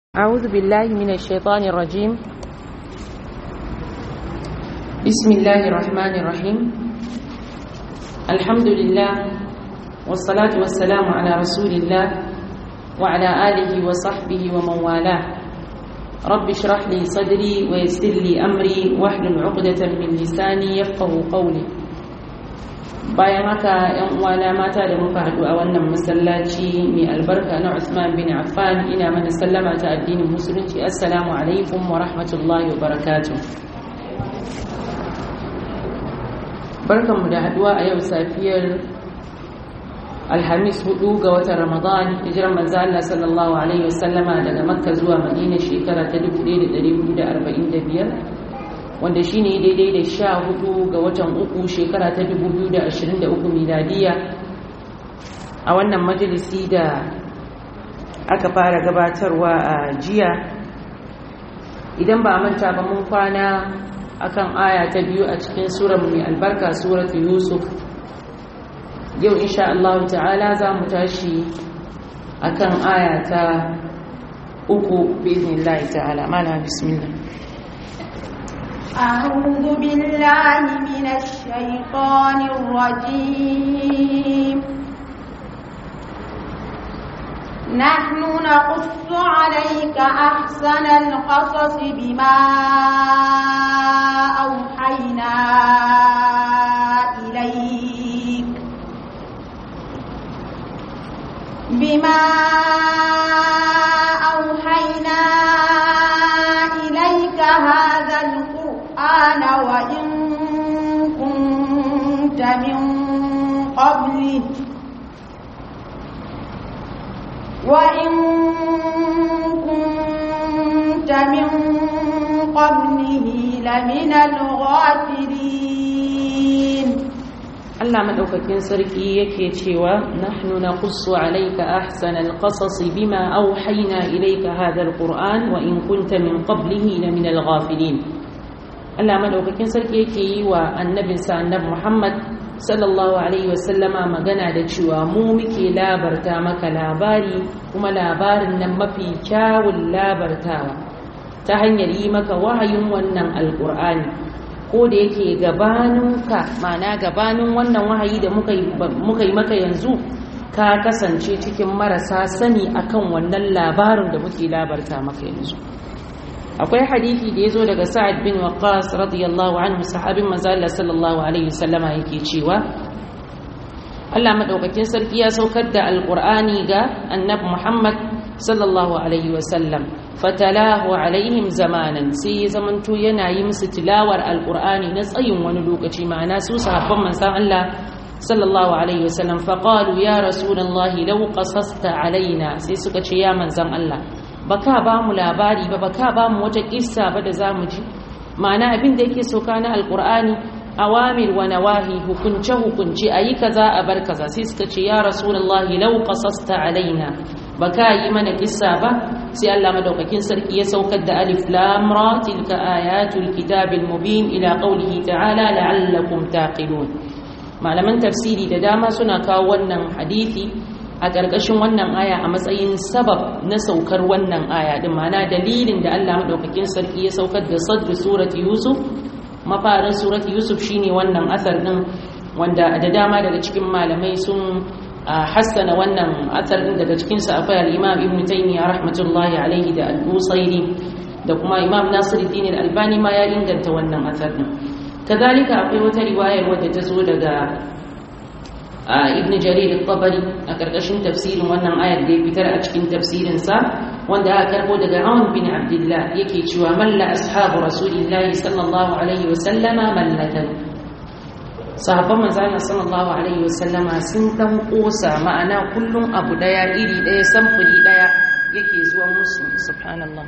أعوذ بالله من الشيطان الرجيم بسم الله الرحمن الرحيم الحمد لله والصلاة والسلام على رسول الله وعلى آله وصحبه ومن والاه رب اشرح لي صدري ويسر لي أمري واحلل عقدة من لساني يفقه قولي bayan haka yan uwana mata da muka haɗu a wannan masallaci mai albarka na Usman bin Affan ina mana sallama ta addinin musulunci assalamu alaikum wa rahmatullahi wa barakatuh barkanmu da haɗuwa a yau safiyar alhamis hudu ga watan ramadan hijirar manzo Allah sallallahu alaihi wasallama daga makka zuwa madina shekara ta 1445 wanda shi ne daidai da sha hudu ga watan uku shekara ta 2023 miladiya a wannan majalisi da aka fara gabatarwa a jiya idan ba manta ba mun kwana akan aya ta biyu a cikin surar mai albarka suratu yusuf yau insha Allah ta'ala za mu tashi akan aya ta uku biznillahi ta'ala mana bismillah أعوذ بالله من الشيطان الرجيم نحن نقص عليك أحسن القصص بما أوحينا إليك بما أوحينا إليك هذا القرآن وإن كنت من قبله وإن كنت من قبله لمن الغافلين Allah madaukakin sarki yake cewa nahnu naqussu alayka ahsanal qasas bima awhayna ilayka hadha alquran wa in kunta min qablihi laminal ghafilin Allah madaukakin sarki yake yi wa annabinsa annabi Muhammad sallallahu alaihi wasallama magana da cewa mu muke labarta maka labari kuma labarin nan mafi kyawun labartawa ta hanyar yi maka wahayin wannan alqur'ani ko da yake gabaninka mana gabanin wannan wahayi da muka yi maka yanzu ka kasance cikin marasa sani akan wannan labarin da muke labarta maka yanzu akwai hadithi da ya zo daga sa'ad bin waqas radiyallahu anhu sahabin manzo sallallahu alaihi wasallama yake cewa Allah madaukakin sarki ya saukar da alqur'ani ga annabi Muhammad sallallahu alaihi wasallam fatalahu alaihim zamanan sai ya zamanto yana yi musu tilawar alqur'ani na tsayin wani lokaci ma'ana su sahabban manzon Allah sallallahu alaihi wasallam faqalu ya rasulullahi law qasasta alaina sai suka ce ya manzon Allah baka ba mu labari ba baka ba mu wata kissa ba da zamu ji ma'ana abin da yake sauka na alqur'ani awamir wa nawahi hukunce hukunce ayi kaza a bar kaza sai suka ce ya rasulullahi law qasasta alaina baka yi mana kissa ba sai Allah madaukakin sarki ya saukar da alif lam ra tilka ayatul kitabil mubin ila qawlihi ta'ala la'allakum taqilun malaman tafsiri da dama suna kawo wannan hadisi a ƙarƙashin wannan aya a matsayin sabab na saukar wannan aya din mana dalilin da Allah madaukakin sarki ya saukar da sadr surati yusuf mafarin surati yusuf shine wannan asar din wanda da dama daga cikin malamai sun hassana wannan asar din daga cikin sa akwai al-imam ibn taymiyyah rahmatullahi alaihi da al-busairi da kuma imam nasiruddin al-albani ma ya inganta wannan asar din kazalika akwai wata riwayar wadda ta zo daga ibn jarir al-tabari a karkashin tafsirin wannan ayar da ya fitar a cikin tafsirinsa wanda aka karbo daga Aun bin Abdullah yake cewa malla ashabu rasulillahi sallallahu alaihi wa sallama mallatan sahabban manzo Allah sallallahu alaihi wa sallama sun dan kosa ma'ana kullum abu daya iri daya samfuri daya yake zuwa musu subhanallah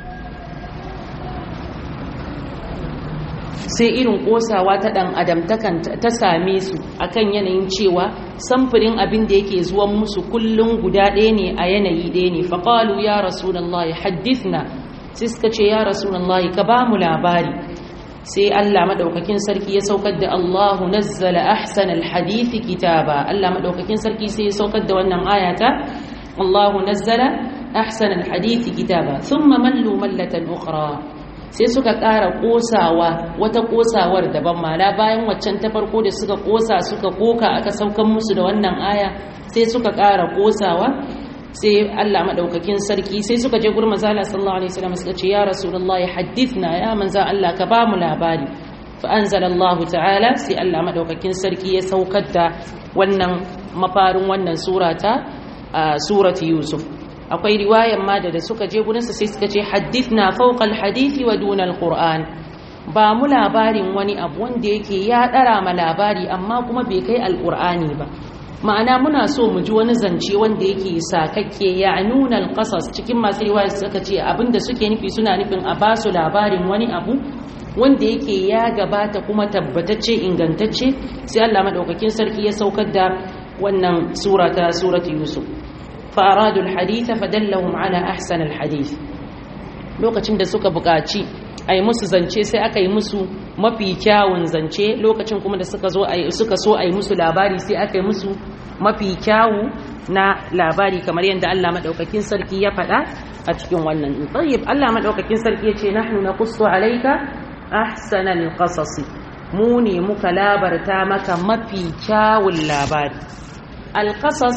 sai irin kosawa ta dan adamtakan ta same su akan yanayin cewa samfurin abin da yake zuwan musu kullum guda ɗaya ne a yanayi ɗaya ne faƙalu ya rasulullahi haddithna sai suka ce ya rasulullahi ka ba mu labari sai Allah madaukakin sarki ya saukar da Allahu nazzala ahsanal hadithi kitaba Allah madaukakin sarki sai ya saukar da wannan ayata Allahu nazzala ahsana alhadith kitaba thumma mallu mallatan ukhra sai suka ƙara ƙosawa wata ƙosawar daban mala bayan waccan ta farko da suka ƙosa suka koka aka saukan musu da wannan aya sai suka ƙara ƙosawa sai Allah madaukakin sarki sai suka je gurin manzo Allah sallallahu alaihi wasallam suka ce ya rasulullahi hadithna ya manzo Allah ka ba mu labari fa anzalallahu ta'ala sai Allah madaukakin sarki ya saukar da wannan mafarin wannan surata surati yusuf akwai riwayan ma da suka je gurinsa sai suka ce hadithna fawqa alhadithi wa duna alquran ba mu labarin wani abu wanda yake ya dara ma labari amma kuma bai kai alqurani ba ma'ana muna so mu ji wani zance wanda yake sakakke ya nuna alqasas cikin masu riwaya suka ce abinda suke nufi suna nufin a ba su labarin wani abu wanda yake ya gabata kuma tabbatacce ingantacce sai Allah madaukakin sarki ya saukar da wannan sura ta surati yusuf فأرادوا الحديث فدلهم على أحسن الحديث lokacin da suka buƙaci a yi musu zance sai aka yi musu mafi kyawun zance lokacin kuma da suka suka so a yi musu labari sai aka yi musu mafi kyawu na labari kamar yadda Allah maɗaukakin sarki ya faɗa a cikin wannan tsayyib Allah maɗaukakin sarki ya ce nahnu naqussu alayka ahsanal qasasi mu ne muka labarta maka mafi kyawun labari alqasas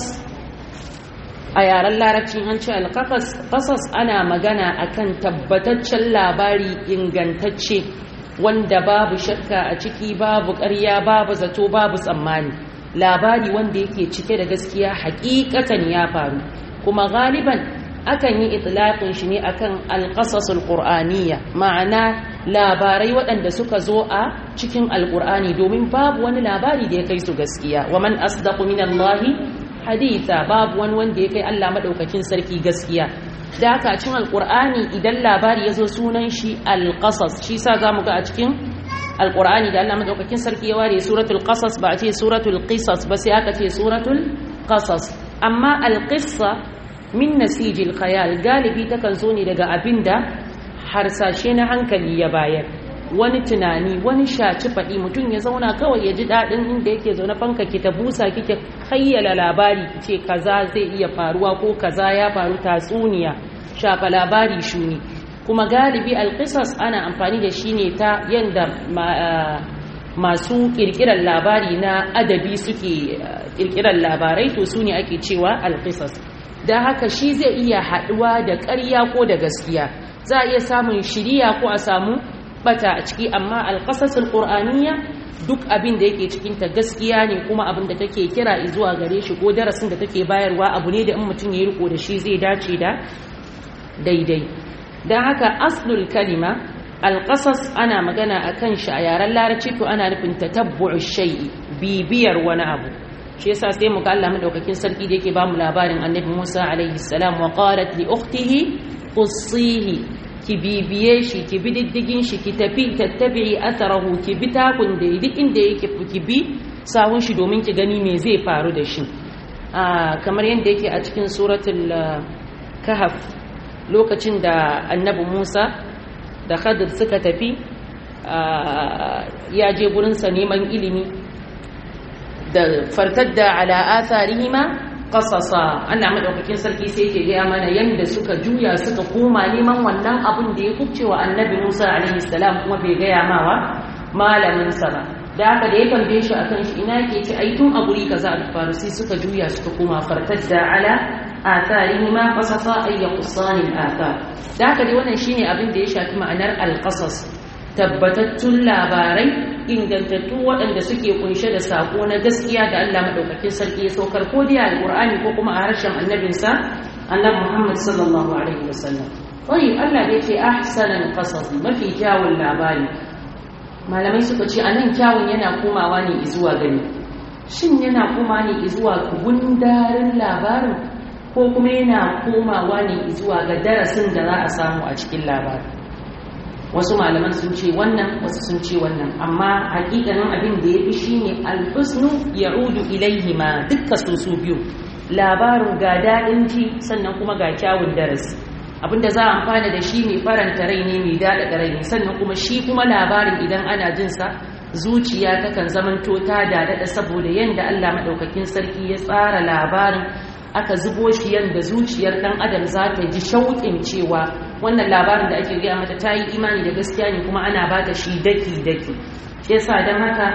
a yaren larabci an ce alƙasas ana magana akan tabbataccen labari ingantacce wanda babu shakka a ciki babu ƙarya babu zato babu tsammani labari wanda yake cike da gaskiya hakikatan ya faru kuma galiban akan yi itlaqin shi ne akan alqasasul qur'aniyya ma'ana labarai waɗanda suka zo a cikin alqur'ani domin babu wani labari da ya kai su gaskiya wa man asdaqu minallahi haditha babu wani wanda ya kai Allah madaukakin sarki gaskiya da haka cikin alqur'ani idan labari yazo sunan shi alqasas shi sa zamu ga a cikin alqur'ani da Allah madaukakin sarki ya ware suratul qasas ba a ce suratul qisas ba sai aka ce suratul qasas amma alqissa min nasijil khayal galibi takan zo ne daga abinda harsashe na hankali ya bayar wani tunani wani shaci faɗi mutum ya zauna kawai ya ji daɗin inda yake zaune fanka ki ta busa kike hayyala labari ce kaza zai iya faruwa ko kaza ya faru tatsuniya shafa labari shuni kuma galibi alƙisas ana amfani da shi ne ta yadda masu ƙirƙirar labari na adabi suke ƙirƙirar labarai to su ne ake cewa alƙisas da haka shi zai iya haɗuwa da ƙarya ko da gaskiya za a iya samun shiriya ko a samu bata a ciki amma alƙasasul ƙur'aniya duk abin da yake cikinta gaskiya ne kuma abin da take kira zuwa gare shi ko darasin da take bayarwa abu ne da in mutum ya riko da shi zai dace da daidai don haka aslul kalima alƙasas ana magana a kan shi a yaren larabci to ana nufin tatabbu'u shay'i bibiyar wani abu shi yasa sai mu ga Allah madaukakin sarki da yake ba mu labarin annabi Musa alaihi salam wa qalat li ukhtihi qussihi ki bibiye shi ki bi diddigin shi ki tafi tattabi'i atharahu ki bi takun da duk inda yake ki bi sawun shi domin ki gani me zai faru da shi kamar yadda yake a cikin suratul kahf lokacin da annabi Musa da Khadir suka tafi ya je gurinsa neman ilimi da fartadda ala atharihima qasasa Allah madaukakin sarki sai yake gaya mana yanda suka juya suka koma neman wannan abun da ya kubce wa annabi Musa alaihi salam kuma bai gaya mawa malamin sa ba da haka da ya tambaye shi akan shi ina yake ci ai tun a guri kaza a faru sai suka juya suka koma fartadda ala atharihima qasasa ay yaqsani al-athar da haka dai wannan shine abin da ya shafi ma'anar al-qasas tabbatattun labarai ingantattu waɗanda suke kunshe da sako na gaskiya da Allah madaukakin sarki ya saukar ko dai alqur'ani ko kuma a harshen annabinsa annabi Muhammad sallallahu alaihi wasallam wai Allah da yake ahsanan qasas mafi kyawun labari malamai suka ce anan kyawun yana komawa ne zuwa gani shin yana komawa ne zuwa gundarin labarin ko kuma yana komawa ne zuwa ga darasin da za a samu a cikin labarin wasu malaman sun ce wannan wasu sun ce wannan amma hakikanin abin da ya fi shi ne alhusnu ya udu ilaihi ma dukka su su biyu labarin ga daɗin ji sannan kuma ga kyawun darasi abinda za a amfana da shi mai faranta rai ne mai daɗaɗa rai ne sannan kuma shi kuma labarin idan ana jinsa zuciya takan zamanto ta daɗaɗa saboda yadda allah maɗaukakin sarki ya tsara labarin aka zubo shi yanda zuciyar dan adam za ta ji shauƙin cewa wannan labarin da ake gaya mata ta yi imani da gaskiya ne kuma ana ba ta shi daki daki shi yasa don haka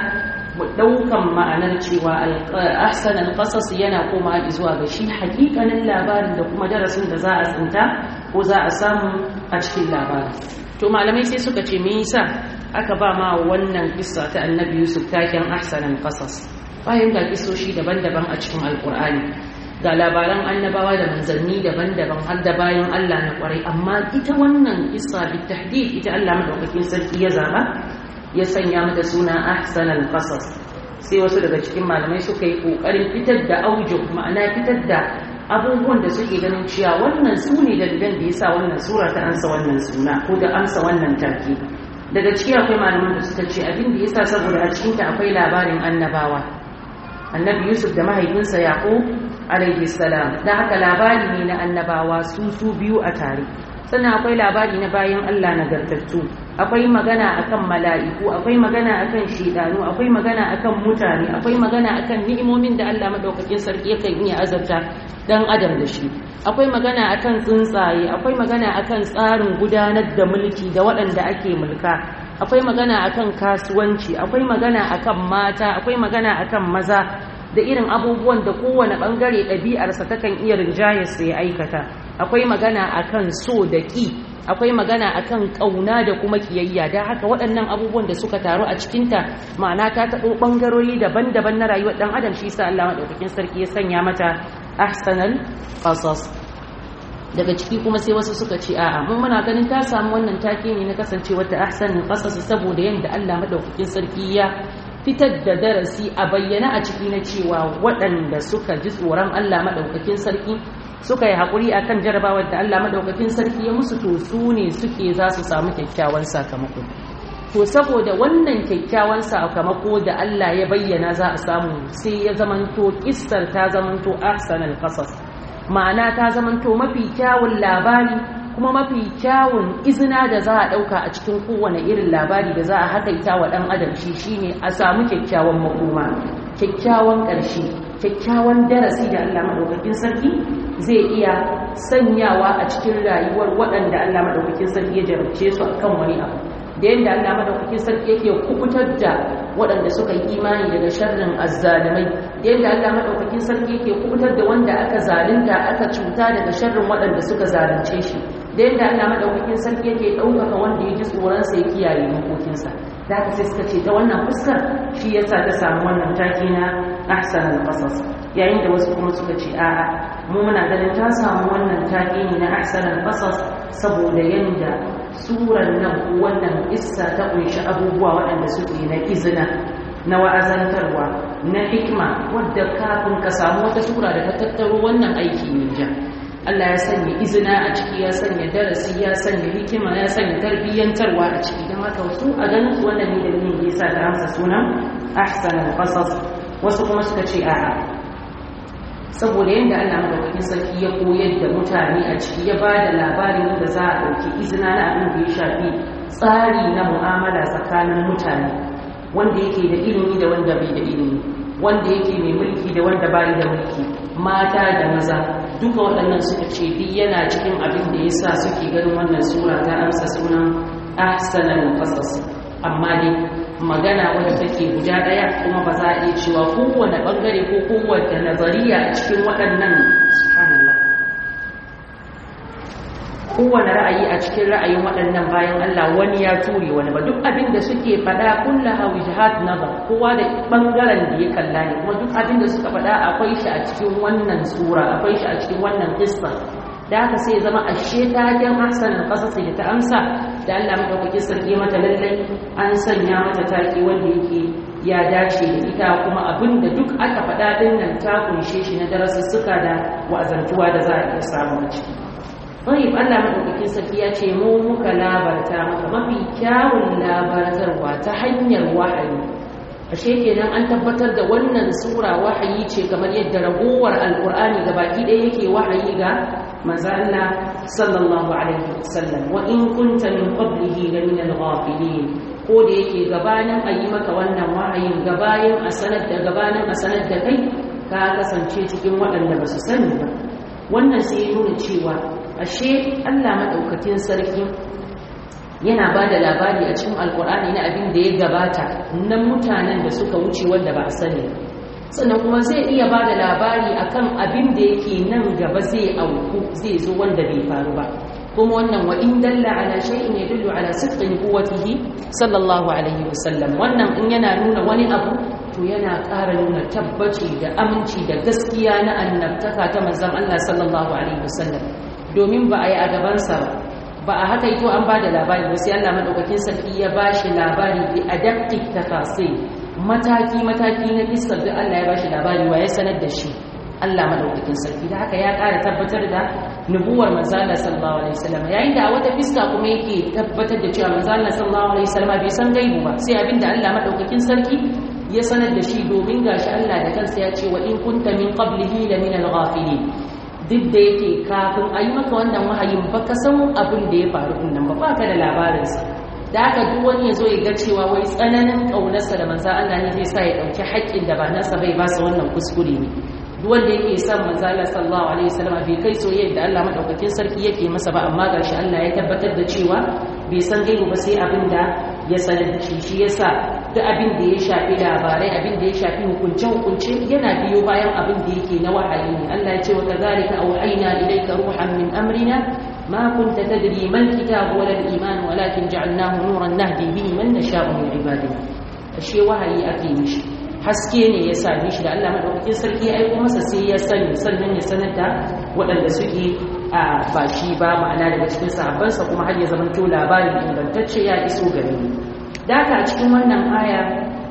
daukan ma'anar cewa ahsan al-qasas yana koma zuwa ga shi hakikanin labarin da kuma darasin da za a tsinta ko za a samu a cikin labarin to malamai sai suka ce me yasa aka ba ma wannan kissa ta annabi yusuf taken ahsan al-qasas bayan ga kisoshi daban-daban a cikin alkur'ani ga labaran annabawa da manzanni daban-daban har da bayan Allah na kwarai amma ita wannan kissa bi tahdid ita Allah madaukakin sarki ya zaba ya sanya mata suna ahsanal qasas sai wasu daga cikin malamai suka yi kokarin fitar da aujo ma'ana fitar da abubuwan da suke ganin cewa wannan su ne dalilan da yasa wannan sura ta ansa wannan suna ko da amsa wannan take daga ciki akwai malaman da suka ce abin da yasa saboda a cikin ta akwai labarin annabawa annabi yusuf da mahaifinsa yaqub alaihi salam da haka labari ne na annabawa su su biyu a tare sannan akwai labari na bayan Allah nagartattu akwai magana akan mala'iku akwai magana akan shidanu akwai magana akan mutane akwai magana akan ni'imomin da Allah madaukakin sarki yakan iya azabta dan adam da shi akwai magana akan tsuntsaye akwai magana akan tsarin gudanar da mulki da waɗanda ake mulka akwai magana akan kasuwanci akwai magana akan mata akwai magana akan maza da irin abubuwan da kowane bangare ɗabi'arsa takan iya rinjayarsa ya aikata akwai magana akan so da ƙi akwai magana akan ƙauna da kuma ƙiyayya da haka waɗannan abubuwan da suka taru a cikinta ma'ana ta taɓo ɓangarori daban-daban na rayuwar ɗan adam shi sa Allah maɗaukakin sarki ya sanya mata ahsanal qasas daga ciki kuma sai wasu suka ce a'a mun muna ganin ta samu wannan take ne na kasancewar ta ahsanal qasas saboda yanda Allah maɗaukakin sarki ya fitar da darasi a bayyana a ciki na cewa waɗanda suka ji tsoron Allah maɗaukakin sarki suka yi haƙuri a kan jarabawar da Allah maɗaukakin sarki ya musu to su ne suke za su samu kyakkyawan sakamako to saboda wannan kyakkyawan sakamako da Allah ya bayyana za a samu sai ya zamanto kissar ta zamanto ahsanal qasas ma'ana ta zamanto mafi kyawun labari kuma mafi kyawun izina da za a ɗauka a cikin kowane irin labari da za a hakaita wa ɗan adam shi shine a samu kyakkyawan makoma kyakkyawan ƙarshe kyakkyawan darasi da Allah maɗaukakin sarki zai iya sanyawa a cikin rayuwar waɗanda Allah maɗaukakin sarki ya jarabce su a kan wani abu da yadda Allah maɗaukakin sarki yake kubutar da waɗanda suka yi imani daga sharrin azzalimai da yadda Allah maɗaukakin sarki yake kubutar da wanda aka zalunta aka cuta daga sharrin waɗanda suka zalunce shi da yadda Allah maɗaukakin sarki yake ɗaukaka wanda ya ji tsoronsa ya kiyaye makokinsa da haka sai suka ce ta wannan fuskar shi yasa ta samu wannan take na ahsanul qasas yayin da wasu kuma suka ce a'a mu muna ganin ta samu wannan take ne na ahsanul qasas saboda yanda surar nan wannan issa ta kunshi abubuwa waɗanda suke na izina na wa'azantarwa na hikma wadda kafin ka samu wata sura da ta tattaro wannan aiki ne ja Allah ya sanya izina a ciki ya sanya darasi ya sanya hikima ya sanya tarbiyyantarwa a ciki don haka wasu a ganin su wannan ne da ne ya sa ta amsa sunan ahsanul qasas wasu kuma suka ce a'a saboda yadda Allah madaukakin sarki ya koyar da mutane a ciki ya bada labarin da za a ɗauki izina na abin da ya shafi tsari na mu'amala tsakanin mutane wanda yake da ilimi da wanda bai da ilimi wanda yake mai mulki da wanda bai da mulki mata da maza duka waɗannan suka ce duk yana cikin abin da yasa suke ganin wannan sura ta amsa sunan ahsanul qasas amma dai magana wadda take guda ɗaya kuma ba za a iya cewa kowane ɓangare ko kowace nazariya a cikin waɗannan subhanallah kowane ra'ayi a cikin ra'ayin waɗannan bayan Allah wani ya ture wani ba duk abin da suke faɗa kullaha wijhat nazar kowa da ɓangaren da ya kalla ne kuma duk abin da suka faɗa akwai shi a cikin wannan sura akwai shi a cikin wannan qissa da haka sai zama ashe taken ahsanul qasas da ta amsa da Allah madaukaki sarki mata lallai an sanya mata take wanda yake ya dace da ita kuma abin da duk aka faɗa din nan ta kunshe shi na darasussuka da wa'azantuwa da za a iya samu a ciki Tayyib Allah madaukakin sarki ya ce mu muka labarta maka mafi kyawun labartarwa ta hanyar wahayi ashe kenan an tabbatar da wannan sura wahayi ce kamar yadda ragowar alkur'ani gabaki ɗaya yake wahayi ga manzo Allah sallallahu alaihi wasallam wa in kunta min qablihi la min al-ghafilin ko da yake gabanin a yi maka wannan wahayin gabayin a sanar da gabanin a sanar da kai ka kasance cikin waɗanda ba su sani ba wannan sai ya nuna cewa ashe Allah maɗaukakin sarki yana ba da labari a cikin alkur'ani na abin da ya gabata na mutanen da suka wuce wanda ba a sani sannan kuma zai iya ba da labari akan abin da yake nan gaba zai auku zai zo wanda bai faru ba kuma wannan wa in dalla ala shay'in yadullu ala sidqin quwwatihi sallallahu alaihi wasallam wannan in yana nuna wani abu to yana ƙara nuna tabbaci da aminci da gaskiya na annabtaka ta manzon Allah sallallahu alaihi wasallam domin ba a yi a gabansa ba ba a haka ito an ba da labari ba sai Allah madaukakin sarki ya ba shi labari bi adaptive tafasil mataki mataki na fiskar da Allah ya ba shi labari wa ya sanar da shi Allah madaukakin sarki da haka ya ƙara tabbatar da nubuwar manzo Allah sallallahu alaihi wasallam yayin da a wata fiska kuma yake tabbatar da cewa manzo Allah sallallahu alaihi wasallam bai san gaibu ba sai abinda Allah madaukakin sarki ya sanar da shi domin gashi Allah da kansa ya ce wa in kunta min qablihi la min al-ghafilin duk da yake kafin a yi maka wannan wahayin ba ka san abin da ya faru din nan ba ba ka da labarinsa da aka duk wani ya zo ya ga cewa wai tsananin ƙaunarsa da manzan Allah ne zai sa ya ɗauki haƙƙin da ba nasa bai ba sa wannan kuskure ne duk wanda yake son manzan Allah sallallahu alaihi wasallam bai kai soyayya da Allah madaukakin sarki yake masa ba amma gashi Allah ya tabbatar da cewa bai san gaibu ba sai abin da ya sanar da shi shi yasa duk abin da ya shafi labarai abin da ya shafi hukunce-hukunce yana biyo bayan abin da yake na wahayi ne Allah ya ce wa kadhalika auhayna ilayka ruhan min amrina ma kunta tadri mal kitab wala al iman walakin ja'alnahu nuran nahdi bihi man nasha'u min ibadina ashe wahayi ake mishi haske ne ya same shi da Allah madaukakin sarki ya aiko masa sai ya sani sannan ya sanar da waɗanda suke a baki ba ma'ana daga cikin sahabbansa kuma har ya zamanto labarin ingantacce ya iso gare mu da haka a cikin wannan aya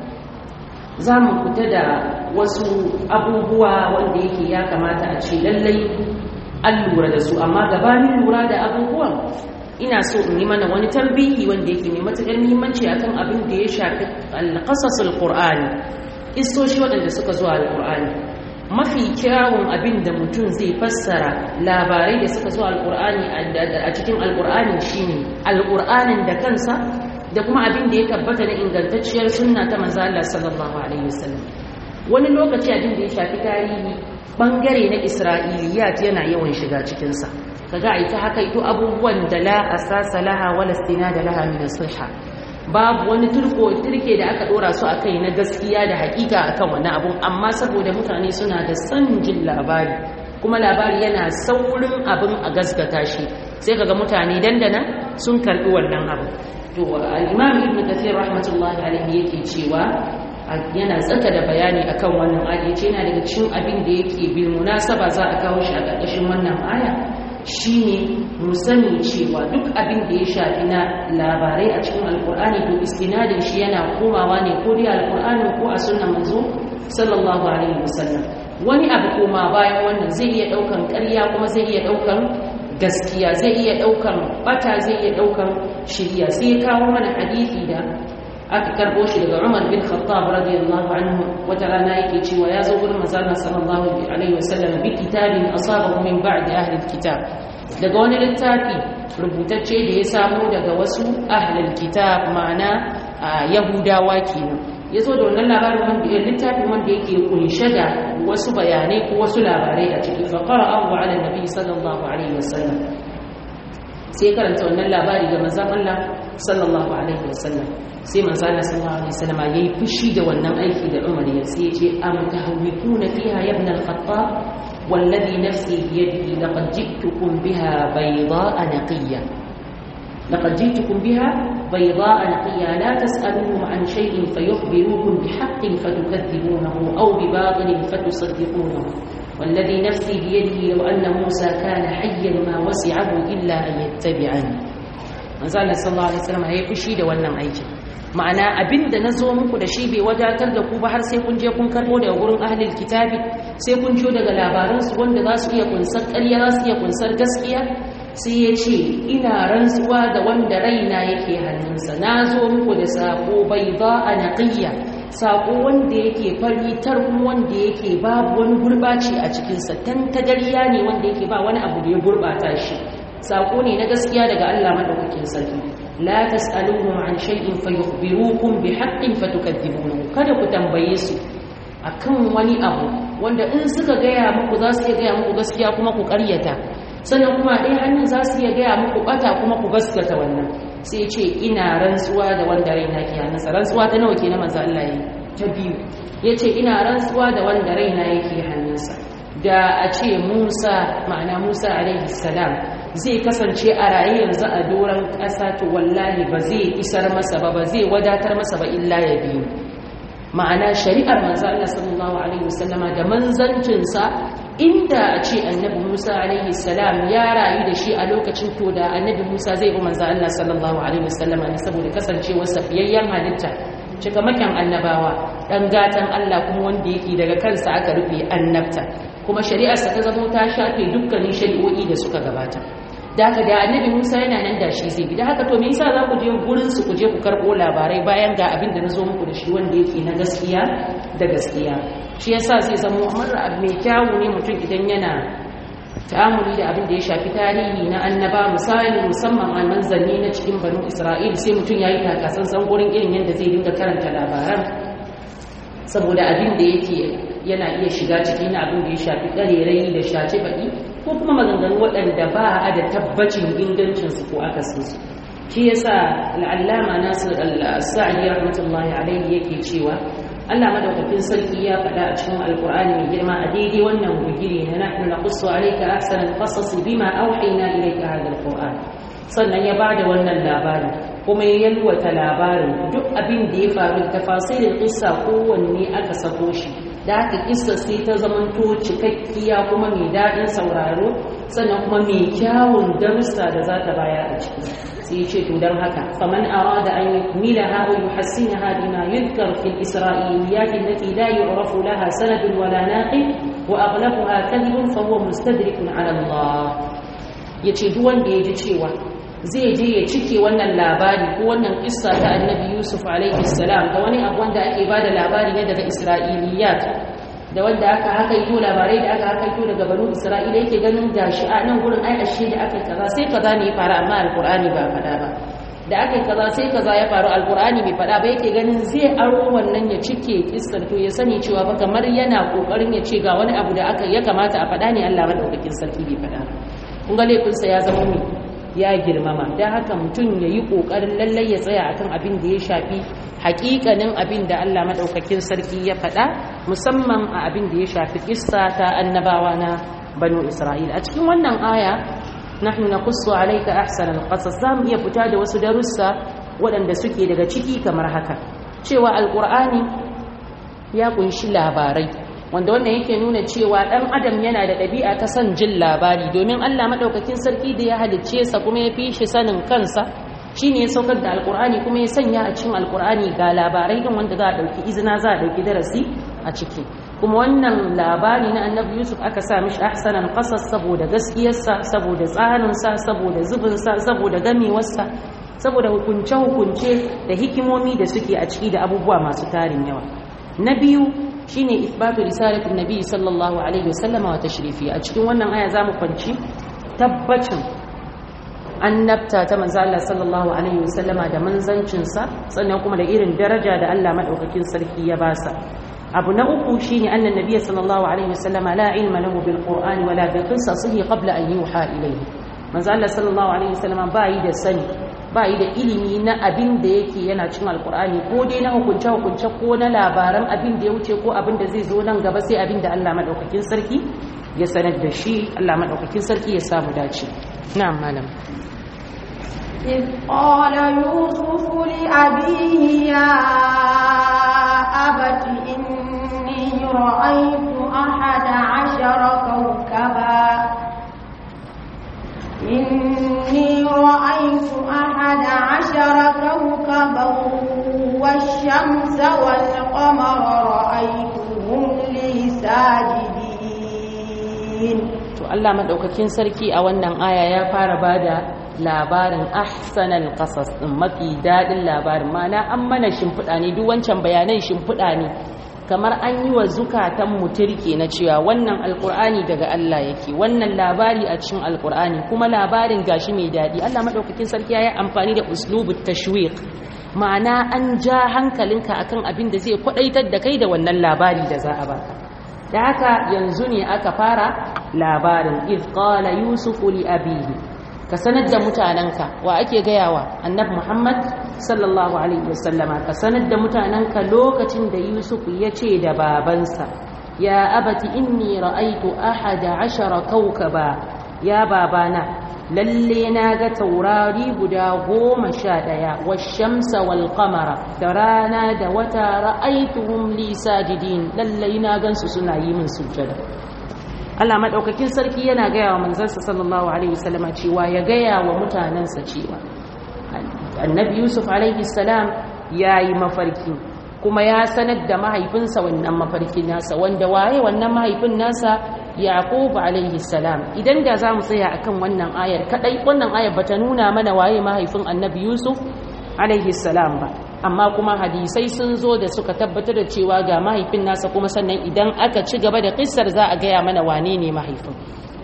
za mu fita da wasu abubuwa wanda yake ya kamata a ce lallai an lura da su amma gabanin lura da abubuwan ina so in yi mana wani tambihi wanda yake mai matuƙar muhimmanci akan abin da ya shafi alƙasasul qur'ani istoshi waɗanda suka zuwa alƙur'ani mafi kyawun abin da mutum zai fassara labarai da suka zuwa alƙur'ani a cikin alƙur'ani shine alƙur'anin da kansa da kuma abin da ya tabbata na ingantacciyar sunna ta manzo Allah sallallahu alaihi wasallam wani lokaci abin da ya shafi tarihi bangare na isra'iliyat yana yawan shiga cikin sa kaga ai ta haka ito abubuwan da la asasa laha wala istinada laha min as-sihha babu wani turko turke da aka dora su akai na gaskiya da hakika akan wani abun amma saboda mutane suna da san jin labari kuma labari yana saurin abin a gaskata shi sai kaga mutane dandana sun karbi wannan abu to al-imam ibn kathir rahmatullahi alaihi yake cewa yana tsaka da bayani akan wannan aya yace yana daga cikin abin da yake bil munasaba za a kawo shi a ƙarƙashin wannan aya shine mu sani cewa duk abin da ya shafi na labarai a cikin alkur'ani to istinadin shi yana komawa ne ko dai alkur'ani ko a sunnan manzo sallallahu alaihi wasallam wani abu koma bayan wannan zai iya daukan ƙarya kuma zai iya daukan gaskiya zai iya daukan bata zai iya daukan shiriya sai ya kawo mana hadisi da aka karbo shi daga Umar bin Khattab radiyallahu anhu wata rana yake cewa ya zo gurin manzon sallallahu alaihi wasallam bi kitabin asabahu min ba'di ahli alkitab daga wani littafi rubutacce da ya samu daga wasu ahlul kitab ma'ana yahudawa kenan ya zo da wannan labarin wanda littafin wanda yake kunshe da wasu bayanai ko wasu labarai a ciki fa qara'ahu ala nabi sallallahu alaihi wasallam sai karanta wannan labari ga manzon Allah sallallahu alaihi wasallam sai manzo Allah sallallahu alaihi wasallam yayi fushi da wannan aiki da Umar ya sai ya ce am tahawikuna fiha ya ibn al-Khattab والذي نفسي بيده لقد جئتكم بها بيضاء نقية لقد جئتكم بها بيضاء نقية لا تسألوهم عن شيء فيخبروكم بحق فتكذبونه أو بباطل فتصدقونه والذي نفسي بيده لو أن موسى كان حيا ما وسعه إلا أن يتبعني manzo Allah sallallahu alaihi wasallam ya fushi da wannan aikin ma'ana abinda nazo muku da shi bai wadatar da ku ba har sai kun je kun karbo daga gurin ahlul kitabi sai kun jo daga labaran su wanda za su iya kunsar ƙarya za su iya kunsar gaskiya sai ya ce ina rantsuwa da wanda raina yake hannunsa na zo muku da sako bai ba a naƙiyya sako wanda yake fari tarkun wanda yake babu wani gurɓaci a cikinsa tantagariya ne wanda yake ba wani abu da ya gurɓata shi sako ne na gaskiya daga Allah madaukakin sarki la tas'aluhum an shay'in fayukhbirukum bihaqqin fatukadibunahu kada ku tambaye su akan wani abu wanda in suka gaya muku za su iya gaya muku gaskiya kuma ku karyata sannan kuma ɗaya hannun za su iya gaya muku ɓata kuma ku gaskata wannan sai ce ina rantsuwa da wanda raina ke hannunsa rantsuwa ta nawa ke na manzo Allah yi ta biyu ya ce ina rantsuwa da wanda raina yake hannunsa da a ce Musa ma'ana Musa alaihi salam zai kasance a raye yanzu a doron ƙasa to wallahi ba zai isar masa ba ba zai wadatar masa ba illa ya biyu ma'ana shari'ar manzo Allah sallallahu alaihi wasallama da manzancinsa inda a ce annabi Musa alaihi salam ya rayu da shi a lokacin to da annabi Musa zai bi manzo Allah sallallahu alaihi wasallama ne saboda kasancewar safiyayyen halitta cikamakin annabawa dan gatan Allah kuma wanda yake daga kansa aka rufe annabta kuma shari'arsa ta zamo ta shafe dukkanin shari'o'i da suka gabata da haka da annabi Musa yana nan da shi zai bi da haka to me yasa za ku je gurin su ku je ku karbo labarai bayan ga abin da na zo muku da shi wanda yake na gaskiya da gaskiya shi yasa zai zama amara mai kyawu ne mutum idan yana ta'amuli da abin da ya shafi tarihi na annaba misali musamman a manzanni na cikin banu Isra'il sai mutum yayi takasan san gurin irin yadda zai dinga karanta labaran saboda abin da yake yana iya shiga cikin abin da ya shafi ƙarerai da shaci baƙi ko kuma maganganu waɗanda ba a da tabbacin ingancinsu ko akasinsu shi yasa al'allama nasir al-sa'adi rahmatullahi alaihi yake cewa Allah madaukakin sarki ya faɗa a cikin alkur'ani mai girma a daidai wannan bugire na nahnu naqussu alayka ahsanal qasas bima awhayna ilayka hadha alquran sannan ya bada wannan labari kuma ya yalwata labarin duk abin da ya faru tafasirin kissa kowanne aka sako shi da haka kissa sai ta zamanto cikakkiya kuma mai daɗin sauraro sannan kuma mai kyawun darussa da za ta bayar a ciki sai ce to don haka faman arada an yukmila ha wa yuhassinaha bima yudkar fil isra'iliyat allati la yu'rafu laha sanadun wala naqib wa aghlabuha kadhibun fa huwa mustadrikun ala Allah yace duk wanda ya ji cewa zai je ya cike wannan labari ko wannan kissa ta annabi yusuf alaihi salam da wani abu wanda ake bada labari ne daga isra'iliyat da wanda aka hakaito labarai da aka hakaito daga banu isra'ila yake ganin gashi a nan gurin ai ashe da aka kaza sai kaza ne ya faru amma alqur'ani ba faɗa ba da aka kaza sai kaza ya faru alqur'ani bai faɗa ba yake ganin zai aro wannan ya cike kissar to ya sani cewa ba kamar yana kokarin ya ce ga wani abu da aka ya kamata a faɗa ne Allah madaukakin sarki bai faɗa kun ga laifinsa ya zama mai ya girmama don haka mutum ya yi ƙoƙarin lallai ya tsaya akan abin da ya shafi haƙiƙanin abin da Allah maɗaukakin sarki ya faɗa musamman a abin da ya shafi ƙissa ta annabawa na banu isra'ila a cikin wannan aya nahnu naqussu alayka ahsanal qasas zamu iya fita da wasu darussa waɗanda suke daga ciki kamar haka cewa alqur'ani ya kunshi labarai wanda wannan yake nuna cewa ɗan adam yana da ɗabi'a ta son jin labari domin Allah maɗaukakin sarki da ya halicce sa kuma ya fi shi sanin kansa shine ya saukar da alkur'ani kuma ya sanya a cikin alkur'ani ga labarai din wanda za a ɗauki izina za a ɗauki darasi a ciki kuma wannan labari na annabi yusuf aka sa mishi ahsanan qasas saboda gaskiyarsa saboda tsarinsa saboda zubinsa saboda gamewarsa saboda hukunce-hukunce da hikimomi da suke a ciki da abubuwa masu tarin yawa na biyu shine isbatu risalatin nabi sallallahu alaihi wasallama wa tashrifi a cikin wannan aya zamu kwanci tabbacin annabta ta manzo Allah sallallahu alaihi wasallama da manzancin sa sannan kuma da irin daraja da Allah madaukakin sarki ya basa abu na uku shine annan nabiy sallallahu alaihi wasallama la ilma lahu bil qur'ani wala bi qissasihi qabla an yuha ilayhi manzo Allah sallallahu alaihi wasallama ba yi da sani ba yi da ilimi na abin da yake yana cin alkur'ani ko dai na hukunce-hukunce ko na labaran abin da ya wuce ko abin da zai zo nan gaba sai abin da Allah maɗaukakin sarki ya sanar da shi Allah maɗaukakin sarki ya samu dace na'am malam إذ قال يوسف لأبيه يا أبت إني رأيت أحد عشر كوكبا إني رأيت أحد عشر كوكبا والشمس والقمر رأيتهم لي ساجدين to Allah madaukakin sarki a wannan aya ya fara bada labarin ahsanal qasas din mafi dadin labarin mana an mana shimfiɗa ne duk wancan bayanan shimfiɗa ne kamar an yi wa zukatan muturke na cewa wannan alkur'ani daga Allah yake wannan labari a cikin alkur'ani kuma labarin gashi mai daɗi Allah maɗaukakin sarki ya yi amfani da uslubu tashwiq ma'ana an ja hankalinka akan abin da zai kwaɗaitar da kai da wannan labari da za a baka da haka yanzu ne aka fara labarin iz qala yusufu li abihi ka sanar da mutanenka wa ake gayawa annabi muhammad sallallahu alaihi wasallama ka sanar da mutanenka lokacin da yusuf ya ce da babansa ya abati inni ra'aitu ahada ashara kaukaba ya babana lalle na ga taurari guda goma sha ɗaya washamsa wal qamara da rana da wata ra'aituhum li sajidin lalle na gansu suna yi min sujjada Allah madaukakin sarki yana gaya wa manzansa sallallahu alaihi wasallama cewa ya gaya wa mutanansa cewa annabi yusuf alaihi salam yayi mafarki kuma ya sanar da mahaifinsa wannan mafarkin nasa wanda waye wannan mahaifin nasa yaqub alaihi salam idan da zamu tsaya akan wannan ayar kadai wannan ayar bata nuna mana waye mahaifin annabi yusuf alaihi salam ba amma kuma hadisai sun zo da suka tabbatar da cewa ga mahaifin nasa kuma sannan idan aka ci gaba da kissar za a gaya mana wane ne mahaifin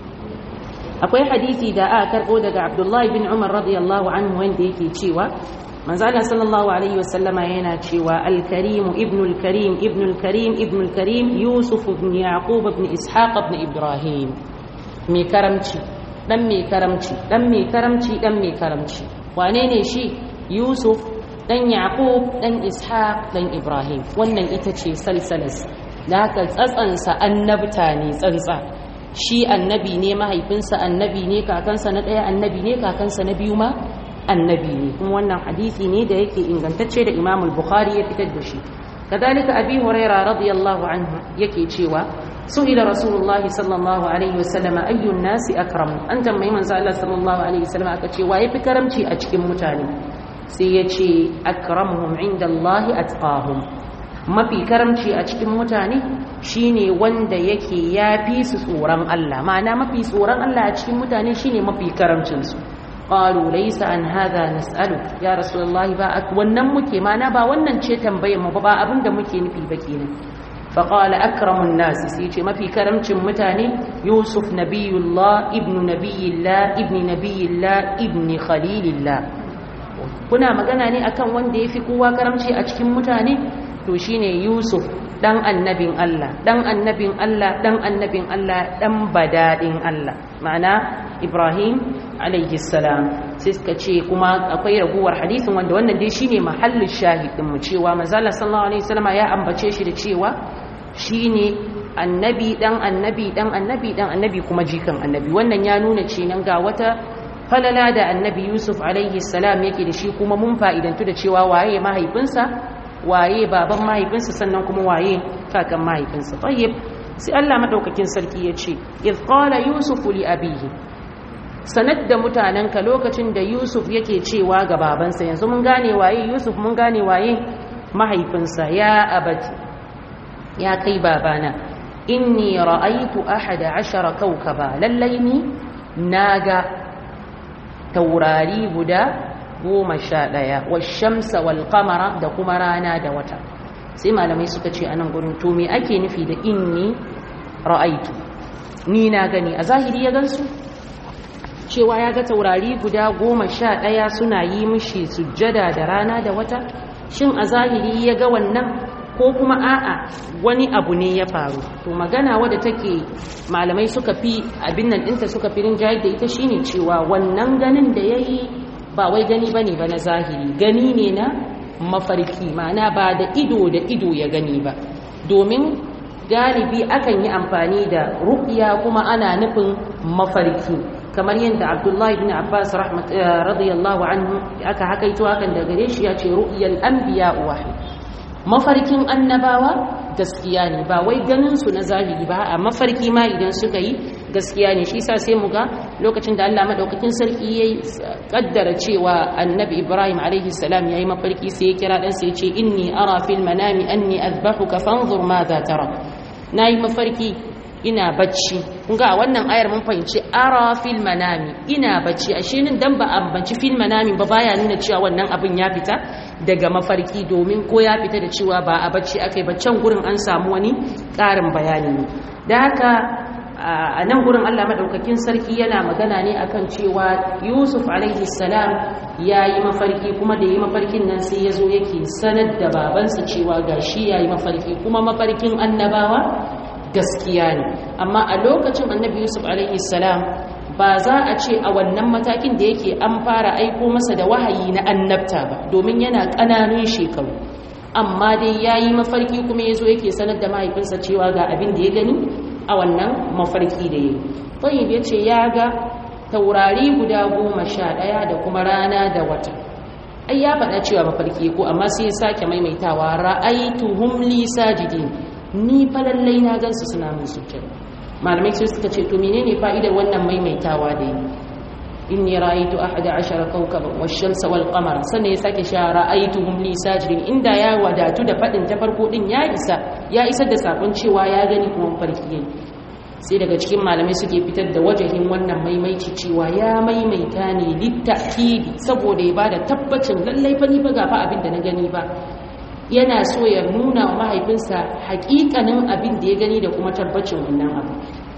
akwai hadisi da aka karbo daga abdullahi bin umar radiyallahu anhu wanda yake cewa manzala sallallahu alaihi wasallama yana cewa al-karim ibn al-karim ibn al-karim ibn al-karim yusuf ibn yaqub ibn ishaq ibn ibrahim mai karamci dan mai karamci dan mai karamci dan mai karamci wane ne shi yusuf dan yaqub dan ishaq dan ibrahim wannan ita ce salsalas da haka tsatsansa annabta ne tsantsa shi annabi ne mahaifinsa annabi ne kakansa na ɗaya annabi ne kakansa na biyu ma annabi ne kuma wannan hadisi ne da yake ingantacce da imam al-bukhari ya fitar da shi kadalika abi huraira radiyallahu anhu yake cewa su'ila rasulullah sallallahu alaihi wasallam ayyun nasi akram an tambayi manzo Allah sallallahu alaihi wasallam aka ce waye fi karamci a cikin mutane sai ya ce akramuhum indallahi atqahum mafi karamci a cikin mutane shine wanda yake yafi su tsoron Allah ma'ana mafi tsoron Allah a cikin mutane shine mafi karamcin su qalu laysa an hadha nas'alu ya rasulullahi ba wannan muke mana ba wannan ce tambayar mu ba abinda muke nufi ba kenan fa qala akramun nas sai ce mafi karamcin mutane yusuf nabiyullah ibnu nabiyillah ibni nabiyillah ibni khalilillah kuna magana ne akan wanda yafi kowa karamci a cikin mutane to shine yusuf dan annabin Allah dan annabin Allah dan annabin Allah dan badadin Allah ma'ana Ibrahim alaihi salam sai suka ce kuma akwai raguwar hadisin wanda wannan dai shine mahallin shahidin mu cewa manzala sallallahu alaihi wasallam ya ambace shi da cewa shine annabi dan annabi dan annabi dan annabi kuma jikan annabi wannan ya nuna cewa ga wata falala da annabi Yusuf alaihi salam yake da shi kuma mun fa'idantu da cewa waye mahaifinsa waye baban mahaifinsa sannan kuma waye kakan mahaifinsa tayyib sai Allah madaukakin sarki ya ce iz qala yusuf li abihi sanad da mutanenka lokacin da yusuf yake cewa ga babansa yanzu mun gane waye yusuf mun gane waye mahaifinsa ya abati ya kai babana inni ra'aytu ahada ashara kawkaba lallai ni naga taurari guda goma sha ɗaya washamsa wal kamara da kuma rana da wata sai malamai suka ce anan gurin to me ake nufi da inni ra'aitu ni na gani a zahiri ya gansu cewa ya ga taurari guda goma sha ɗaya suna yi mishi sujjada da rana da wata shin a zahiri ya ga wannan ko kuma a'a wani abu ne ya faru to magana wadda take malamai suka fi abin nan ɗinta suka fi rinjayar da ita shine cewa wannan ganin da ya yi ba wai gani bane ba na zahiri gani ne na mafarki ma'ana ba da ido da ido ya gani ba domin galibi akan yi amfani da ruqya kuma ana nufin mafarki kamar yadda Abdullahi ibn Abbas rahmat radiyallahu anhu aka hakaito hakan da gare shi ya ce ru'yal anbiya wahid mafarkin annabawa gaskiya ne ba wai ganin su na zahiri ba a mafarki ma idan suka yi gaskiya ne shi sa sai mu ga lokacin da Allah madaukakin sarki yayi kaddara cewa annabi Ibrahim alaihi salam yayi mafarki sai ya kira dan sai ya ce inni ara fil manami anni azbahuka fanzur madha tara nayi mafarki ina bacci kun ga a wannan ayar mun fahimci ara fil manami ina bacci ashe nin dan ba ambanci fil manami ba baya nuna cewa wannan abin ya fita daga mafarki domin ko ya fita da cewa ba a bacci akai ba can gurin an samu wani ƙarin bayani ne da haka a nan gurin Allah madaukakin sarki yana magana ne akan cewa Yusuf alaihi salam yayi mafarki kuma da yi mafarkin nan sai yazo yake sanar da babansa cewa gashi yayi mafarki kuma mafarkin annabawa gaskiya ne amma a lokacin annabi yusuf alaihi salam ba za a ce a wannan matakin da yake an fara aiko masa da wahayi na annabta ba domin yana ƙananun shekaru amma dai ya yi mafarki kuma ya zo yake sanar da mahaifinsa cewa ga abin da ya gani a wannan mafarki da ya yi tayyib ya ce ya ga taurari guda goma sha ɗaya da kuma rana da wata ai ya faɗa cewa mafarki ko amma sai ya sake maimaitawa ra'aituhum li sajidin ni fa lallai na gansu suna min sujjada malamai sai suka ce to menene fa'idar wannan maimaitawa da yi inni ra'aytu ahada ashara kawkaban wash-shamsa wal-qamara sannan ya sake sha ra'aytuhum li sajidin inda ya wadatu da fadin ta farko din ya isa ya isar da sakon cewa ya gani kuma farki yayi sai daga cikin malamai suke fitar da wajahin wannan maimaici cewa ya maimaita ne litta'kidi saboda ya bada tabbacin lallai fa ni ba ga fa abin da na gani ba yana so ya nuna wa mahaifinsa hakikanin abin da ya gani da kuma tabbacin wannan abu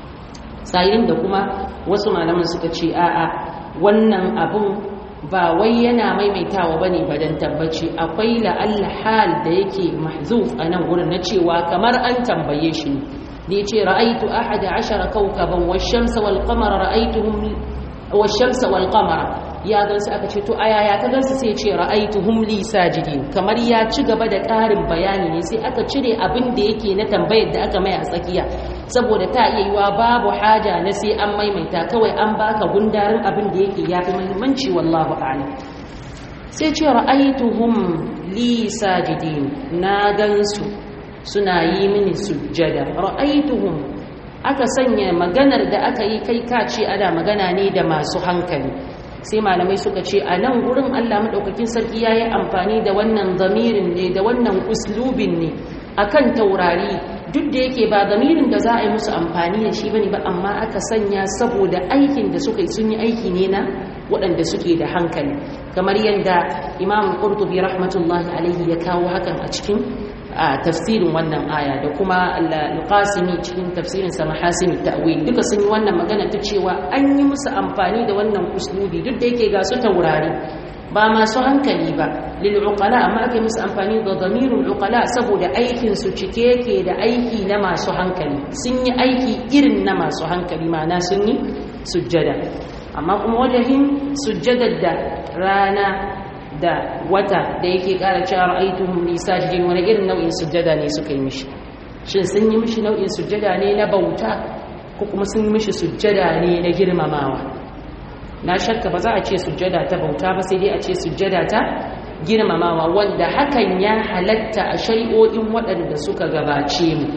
sayin da kuma wasu malaman suka ce a'a wannan abun ba wai yana maimaitawa bane ba dan tabbaci akwai la'alla hal da yake mahzuf a nan wurin na cewa kamar an tambaye shi ne da yace ra'aitu ahada ashara kawkaban wash-shamsa wal-qamara ra'aituhum wash-shamsa wal-qamara ya gansu aka ce to aya ya ka gansu sai ce ra'aituhum li sajidin kamar ya ci gaba da ƙarin bayani ne sai aka cire abin da yake na tambayar da aka mai a tsakiya saboda ta iya yiwa babu haja na sai an maimaita kawai an baka gundarin abin da yake yafi muhimmanci wallahu a'lam sai ce ra'aituhum li sajidin na gansu suna yi mini sujjada ra'aituhum aka sanya maganar da aka yi kai kace ana magana ne da masu hankali sai malamai suka ce a nan gurin Allah maɗaukakin sarki ya yi amfani da wannan zamirin ne da wannan uslubin ne akan taurari duk da yake ba zamirin da za a yi musu amfani da shi bane ba amma aka sanya saboda aikin da suka yi sun yi aiki ne na waɗanda suke da hankali kamar yadda imam qurtubi rahmatullahi alaihi ya kawo hakan a cikin a tafsirin wannan aya da kuma al-qasimi cikin tafsirin sa mahasin ta'wil duka sun yi wannan magana ta cewa an yi musu amfani da wannan uslubi duk da yake ga su taurari ba masu hankali ba lil uqala amma aka yi musu amfani da damirul uqala saboda aikin su cike yake da aiki na masu hankali sun yi aiki irin na masu hankali ma'ana sun yi sujjada amma kuma wajahin sujjadar da rana da wata da yake ƙara cewa ra'aytuhum li sajidin wani irin nau'in sujjada ne suka yi mishi shin sun yi mishi nau'in sujjada ne na bauta ko kuma sun yi mishi sujjada ne na girmamawa na shakka ba za a ce sujjada ta bauta ba sai dai a ce sujjada ta girmamawa wanda hakan ya halatta a shari'o'in waɗanda suka gabace mu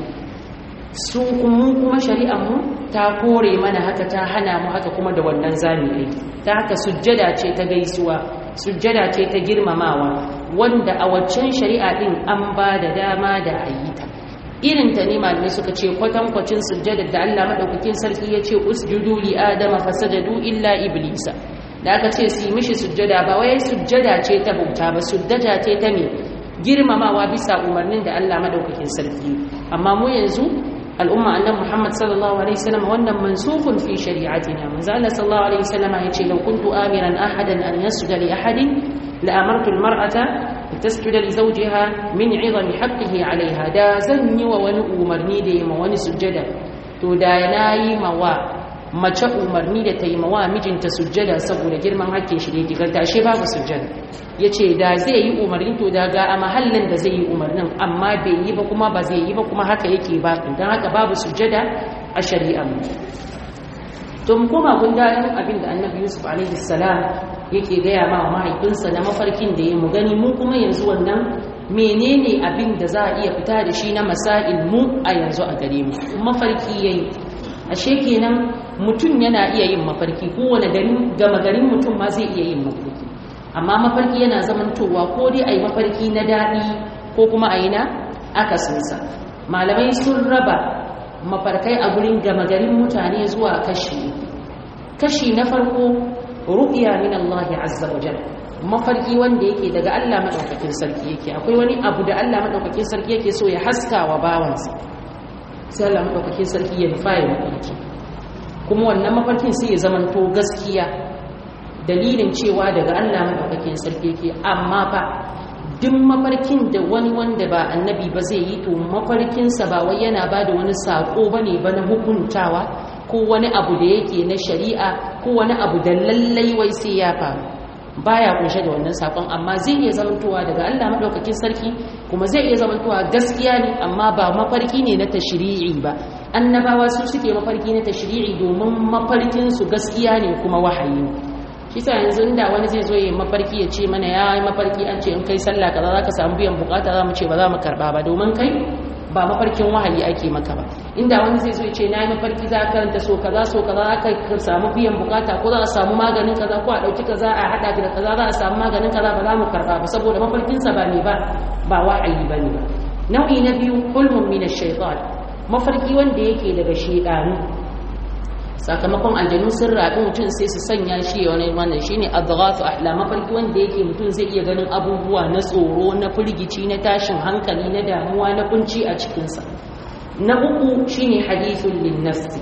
su kuma kuma shari'ar mu ta kore mana haka ta hana mu haka kuma da wannan zamu yi ta haka sujjada ce ta gaisuwa sujjada ce ta girmamawa wanda a waccan shari'a din an ba da dama da ayyuka irin ta ne malamai suka ce kwatankwacin sujjada da Allah madaukakin sarki ya ce usjudu li adama fasajadu illa iblisa da aka ce su yi mishi sujjada ba wai sujjada ce ta bauta ba sujjada ce ta me girmamawa bisa umarnin da Allah madaukakin sarki amma mu yanzu al'umma annabi Muhammad sallallahu alaihi wasallam wannan mansukun fi shari'atina manzo Allah sallallahu alaihi wasallam yace law kuntu amiran ahadan an yasjuda li ahadin la amartu al-mar'ata tasjuda li zawjiha min 'idami haqqihi 'alayha da zan yi wa wani umarni da yi ma wani sujjada to da nayi mawa mace umarni da ta yi mawa mijinta sujjada saboda girman hakkin shi da yake garta ashe babu sujjada yace da zai yi umarni to da ga a mahallin da zai yi umarnin amma bai yi ba kuma ba zai yi ba kuma haka yake ba don haka babu sujjada a shari'a mu to mu koma gundarin abin da annabi yusuf alaihi salam yake gaya ma mahaifinsa na mafarkin da ya mu gani mu kuma yanzu wannan menene abin da za a iya fita da shi na masail mu a yanzu a gare mu mafarki yayi ashe kenan mutum yana iya yin mafarki kowane garin gama garin mutum ma zai iya yin mafarki amma mafarki yana zamantowa ko dai a yi mafarki na daɗi ko kuma a yi na akasinsa malamai sun raba mafarkai a gurin gama garin mutane zuwa kashi kashi na farko ru'ya min Allah azza wa jalla mafarki wanda yake daga Allah madaukakin sarki yake akwai wani abu da Allah madaukakin sarki yake so ya haska wa bawansa sai Allah madaukakin sarki ya nufa ya mafarki kuma wannan mafarkin sai ya zamanto gaskiya dalilin cewa daga Allah madaukakin sarki yake amma fa duk mafarkin da wani wanda ba annabi ba zai yi to mafarkinsa ba wai yana ba da wani saƙo ba ne ba na hukuntawa ko wani abu da yake na shari'a ko wani abu da lallai wai sai ya faru baya kunshe da wannan sakon amma zai iya zamantowa daga Allah madaukakin sarki kuma zai iya zamantowa gaskiya ne amma ba mafarki ne na tashri'i ba annabawa su suke mafarki na tashri'i domin mafarkin su gaskiya ne kuma wahayi shi sa yanzu inda wani zai zo ya mafarki ya ce mana ya yi mafarki an ce in kai sallah kaza zaka samu biyan bukata za mu ce ba za mu karba ba domin kai ba mafarkin wahayi ake maka ba inda wani zai zo ce na yi mafarki za a karanta so kaza so kaza aka samu biyan bukata ko za a samu maganin kaza ko a ɗauki kaza a haɗa da kaza za a samu maganin kaza ba za mu karɓa ba saboda mafarkinsa ba ne ba ba wahayi ba ne ba nau'i na biyu hulmun min shaitan mafarki wanda yake daga shaidanu sakamakon aljanu sun raɗi mutum sai su sanya shi wani wannan shine adghathu ahla mafarki wanda yake mutum zai iya ganin abubuwa na tsoro na firgici na tashin hankali na damuwa na kunci a cikinsa na uku shine hadithun linnafsi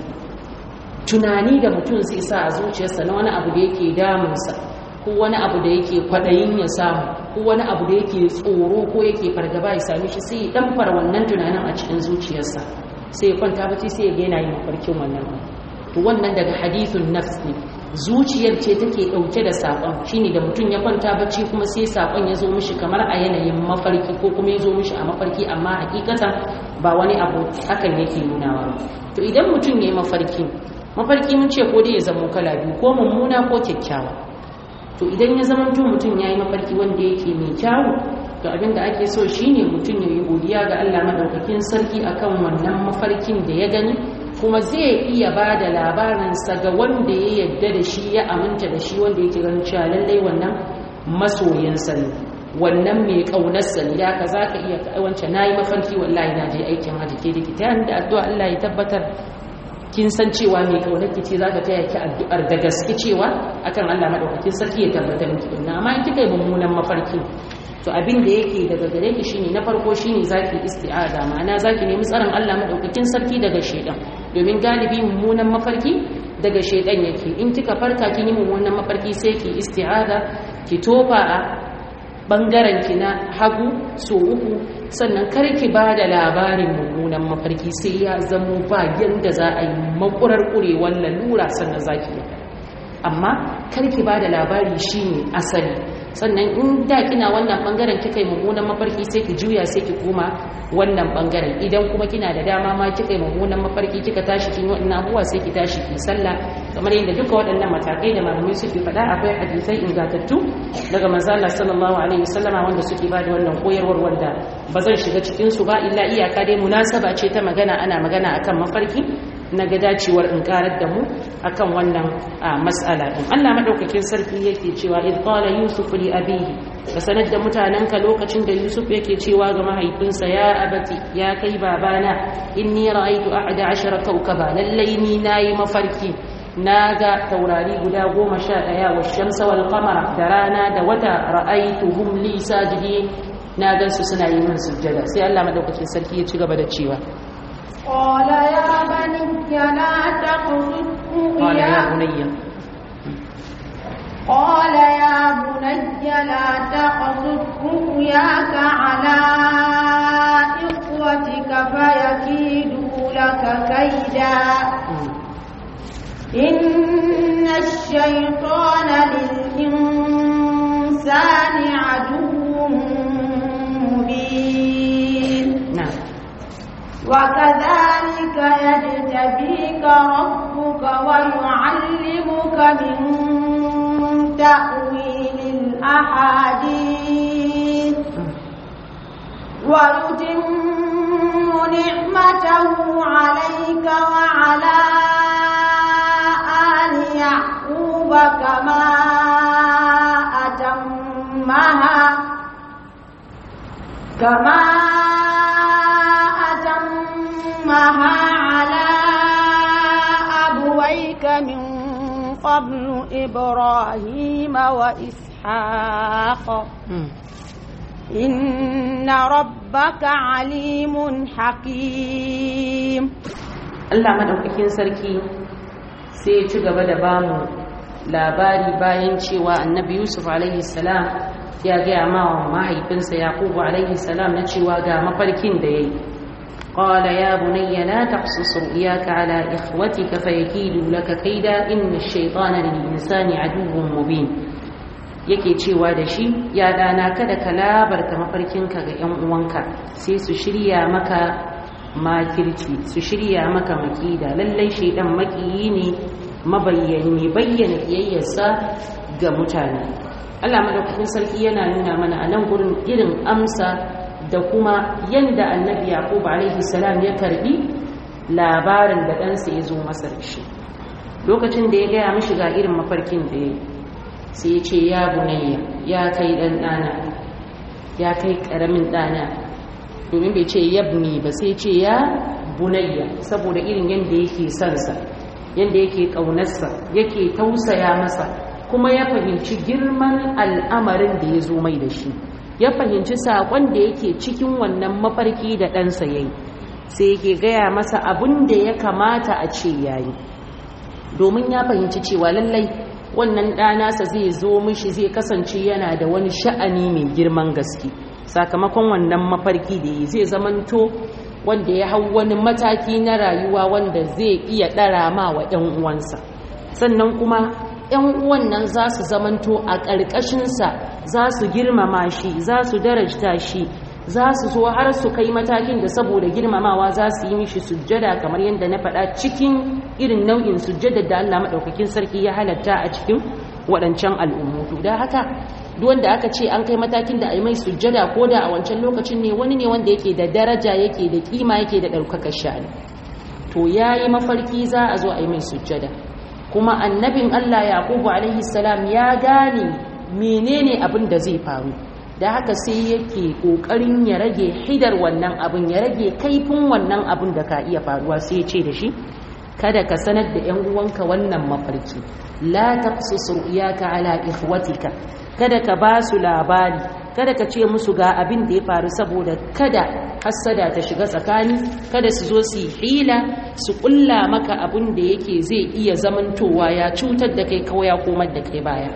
tunani da mutum zai sa a zuciyarsa na wani abu da yake damunsa ko wani abu da yake kwaɗayin ya samu ko wani abu da yake tsoro ko yake fargaba ya same shi sai ya ɗanfar wannan tunanin a cikin zuciyarsa sai ya kwanta bacci sai ya ga yana yin mafarkin wannan to wannan daga hadithun nafs ne zuciyar ce take dauke da sakon shine da mutum ya kwanta bacci kuma sai sakon ya zo mishi kamar a yanayin mafarki ko kuma ya zo mishi a mafarki amma hakikatan ba wani abu hakan yake nunawa to idan mutum ya yi mafarki mafarki mun ce ko dai ya zama kala biyu ko mummuna ko kyakkyawa to idan ya zama mutum ya yi mafarki wanda yake mai kyawu to abin da ake so shine mutum ya yi godiya ga Allah madaukakin sarki akan wannan mafarkin da ya gani kuma zai iya ba da labarinsa ga wanda ya yadda da shi ya aminta da shi wanda yake ganin cewa lallai wannan masoyinsa ne wannan mai ƙaunarsa ne da ka za ka iya wance na yi mafarki wallahi na je aikin hajji ke da kita da addu'a Allah ya tabbatar kin san cewa mai ƙaunar ki ce za ka taya ki addu'ar da gaske cewa akan Allah madaukakin sarki ya tabbatar miki dinna amma in kika yi mummunan mafarki to abin da yake daga gare ki shine na farko shine zaki isti'aza ma'ana zaki nemi tsaron Allah madaukakin sarki daga shedan domin galibi mummunan mafarki daga shedan yake in kika farka kin yi mummunan mafarki sai ki isti'aza ki tofa a bangaren ki na hagu so uku sannan kar ki ba da labarin mummunan mafarki sai ya zamo ba yanda za a yi makurar kurewar lalura sannan zaki yi amma kar ki ba da labari shine asali sannan in da kina wannan bangaren kika yi mummunan mafarki sai ki juya sai ki koma wannan bangaren idan kuma kina da dama ma kika yi mummunan mafarki kika tashi kin wannan abuwa sai ki tashi ki sallah kamar yadda duka waɗannan matakai da malamai suke faɗa akwai hadisai ingantattu daga manzo Allah sallallahu alaihi wasallama wanda suke ba da wannan koyarwar wanda ba zan shiga cikin su ba illa iyaka dai munasaba ce ta magana ana magana akan mafarki na ga dacewar in karar da mu akan wannan mas'ala din Allah madaukakin sarki yake cewa id qala yusuf li abihi ka sanar da mutanenka lokacin da yusuf yake cewa ga mahaifinsa ya abati ya kai babana inni ra'aytu ahada ashara kawkaba lallai ni nayi mafarki naga taurari guda goma sha ɗaya wa shamsa wal qamara da rana da wata ra'aytuhum li sajidin na gansu suna yi min sujjada sai Allah madaukakin sarki ya ci gaba da cewa قال يا بني لا تقصد قال يا بني قال يا بني لا تقصد رؤياك على إخوتك فيكيدوا لك كيدا إن الشيطان للإنسان عدو مبين نعم وكذلك يجتبيك ربك ويعلمك من تأويل الأحاديث ويتم نعمته عليك وعلى آل يعقوب كما أتمها كما أتمها على أبويك من قبل إبراهيم وإسحاق إن ربك عليم حكيم Allah madaukakin sarki sai ya ci gaba da bamu labari bayan cewa annabi Yusuf alaihi salam ya gaya ma mahaifinsa yaqubu alaihi salam na cewa ga mafarkin da yayi qala ya bunayya la taqsus ru'yaka ala ikhwatika fayakidu laka kaida inna ash-shaytana lil insani aduwwun mubin yake cewa da shi ya dana kada ka labarta mafarkinka ga yan uwanka sai su shirya maka makirci su shirya maka makida lallai shaidan makiyi ne mabayyani bayyana kiyayyarsa ga mutane Allah madaukakin sarki yana nuna mana a nan gurin irin amsa da kuma yanda annabi yaqub alaihi salam ya karbi labarin da ɗansa ya zo masa da shi lokacin da ya gaya mishi ga irin mafarkin da ya sai ya ce ya bunayya ya kai ɗan ɗana ya kai ƙaramin ɗana domin bai ce yabni ba sai ce ya bunayya saboda irin yadda yake sansa yadda yake ƙaunarsa yake tausaya masa kuma ya fahimci girman al'amarin da ya zo mai da shi ya fahimci saƙon da yake cikin wannan mafarki da ɗansa ya yi sai yake gaya masa abin da ya kamata a ce ya yi domin ya fahimci cewa lallai wannan ɗanasa zai zo mishi zai kasance yana da wani sha'ani mai girman gaske sakamakon wannan mafarki da yi zai zamanto wanda ya hau wani mataki na rayuwa wanda zai iya ɗara ma wa 'yan uwansa sannan kuma 'yan uwan nan za su zamanto a ƙarƙashinsa za su girmama shi za su darajta shi za su zo har su kai matakin da saboda girmamawa za su yi mishi sujjada kamar yadda na faɗa cikin irin nau'in sujjada da Allah maɗaukakin sarki ya halatta a cikin waɗancan al'ummu da haka wanda aka ce an kai matakin da a yi mai sujjada ko da a wancan lokacin ne wani ne wanda yake da daraja yake da kima yake da ɗaukakar sha'ani to ya yi mafarki za a zo a yi mai sujjada kuma annabin allah yaqubu alaihi salam ya gane menene abin da zai faru da haka sai yake ƙoƙarin ya rage hidar wannan abin ya rage kaifin wannan abin da ka iya faruwa sai ya ce da shi kada ka sanar da 'yan uwanka wannan mafarki la taqsus ru'yaka ala ikhwatika kada ka ba su labari kada ka ce musu ga abin da ya faru saboda kada hassada ta shiga tsakani kada su zo su hila su kulla maka abin da yake zai iya zamantowa ya cutar da kai kawai ya komar da kai baya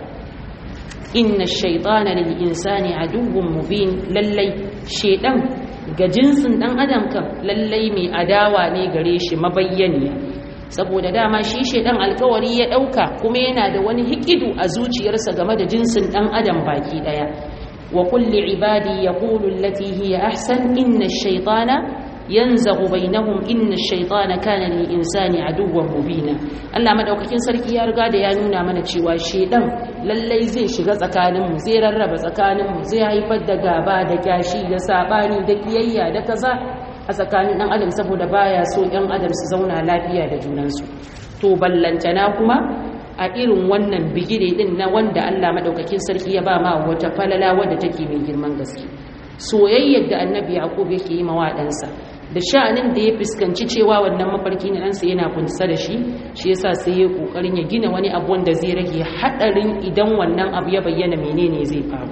inna shaytana lil insani aduwwun mubin lallai shedan ga jinsin dan adam kan lallai mai adawa ne gare shi mabayyaniya saboda dama shi shedan alkawari ya dauka kuma yana da wani hikidu a zuciyarsa game da jinsin dan adam baki daya wa kulli ibadi yaqulu allati hiya ahsan inna ash-shaytana yanzaghu bainahum inna ash-shaytana kana lil insani aduwwan mubina Allah madaukakin sarki ya riga da ya nuna mana cewa shedan lallai zai shiga tsakanin mu zai rarraba tsakanin mu zai haifar da gaba da kyashi da sabani da kiyayya da kaza a tsakanin ɗan adam saboda baya so ɗan adam su zauna lafiya da junansu to ballantana kuma a irin wannan bigire din na wanda Allah madaukakin sarki ya ba ma wata falala wadda take mai girman gaske soyayyar da annabi yaqub yake yi mawa ɗansa da sha'anin da ya fuskanci cewa wannan mafarki na ɗansa yana kunsa da shi shi yasa sai ya kokarin ya gina wani abu wanda zai rage haɗarin idan wannan abu ya bayyana menene zai faru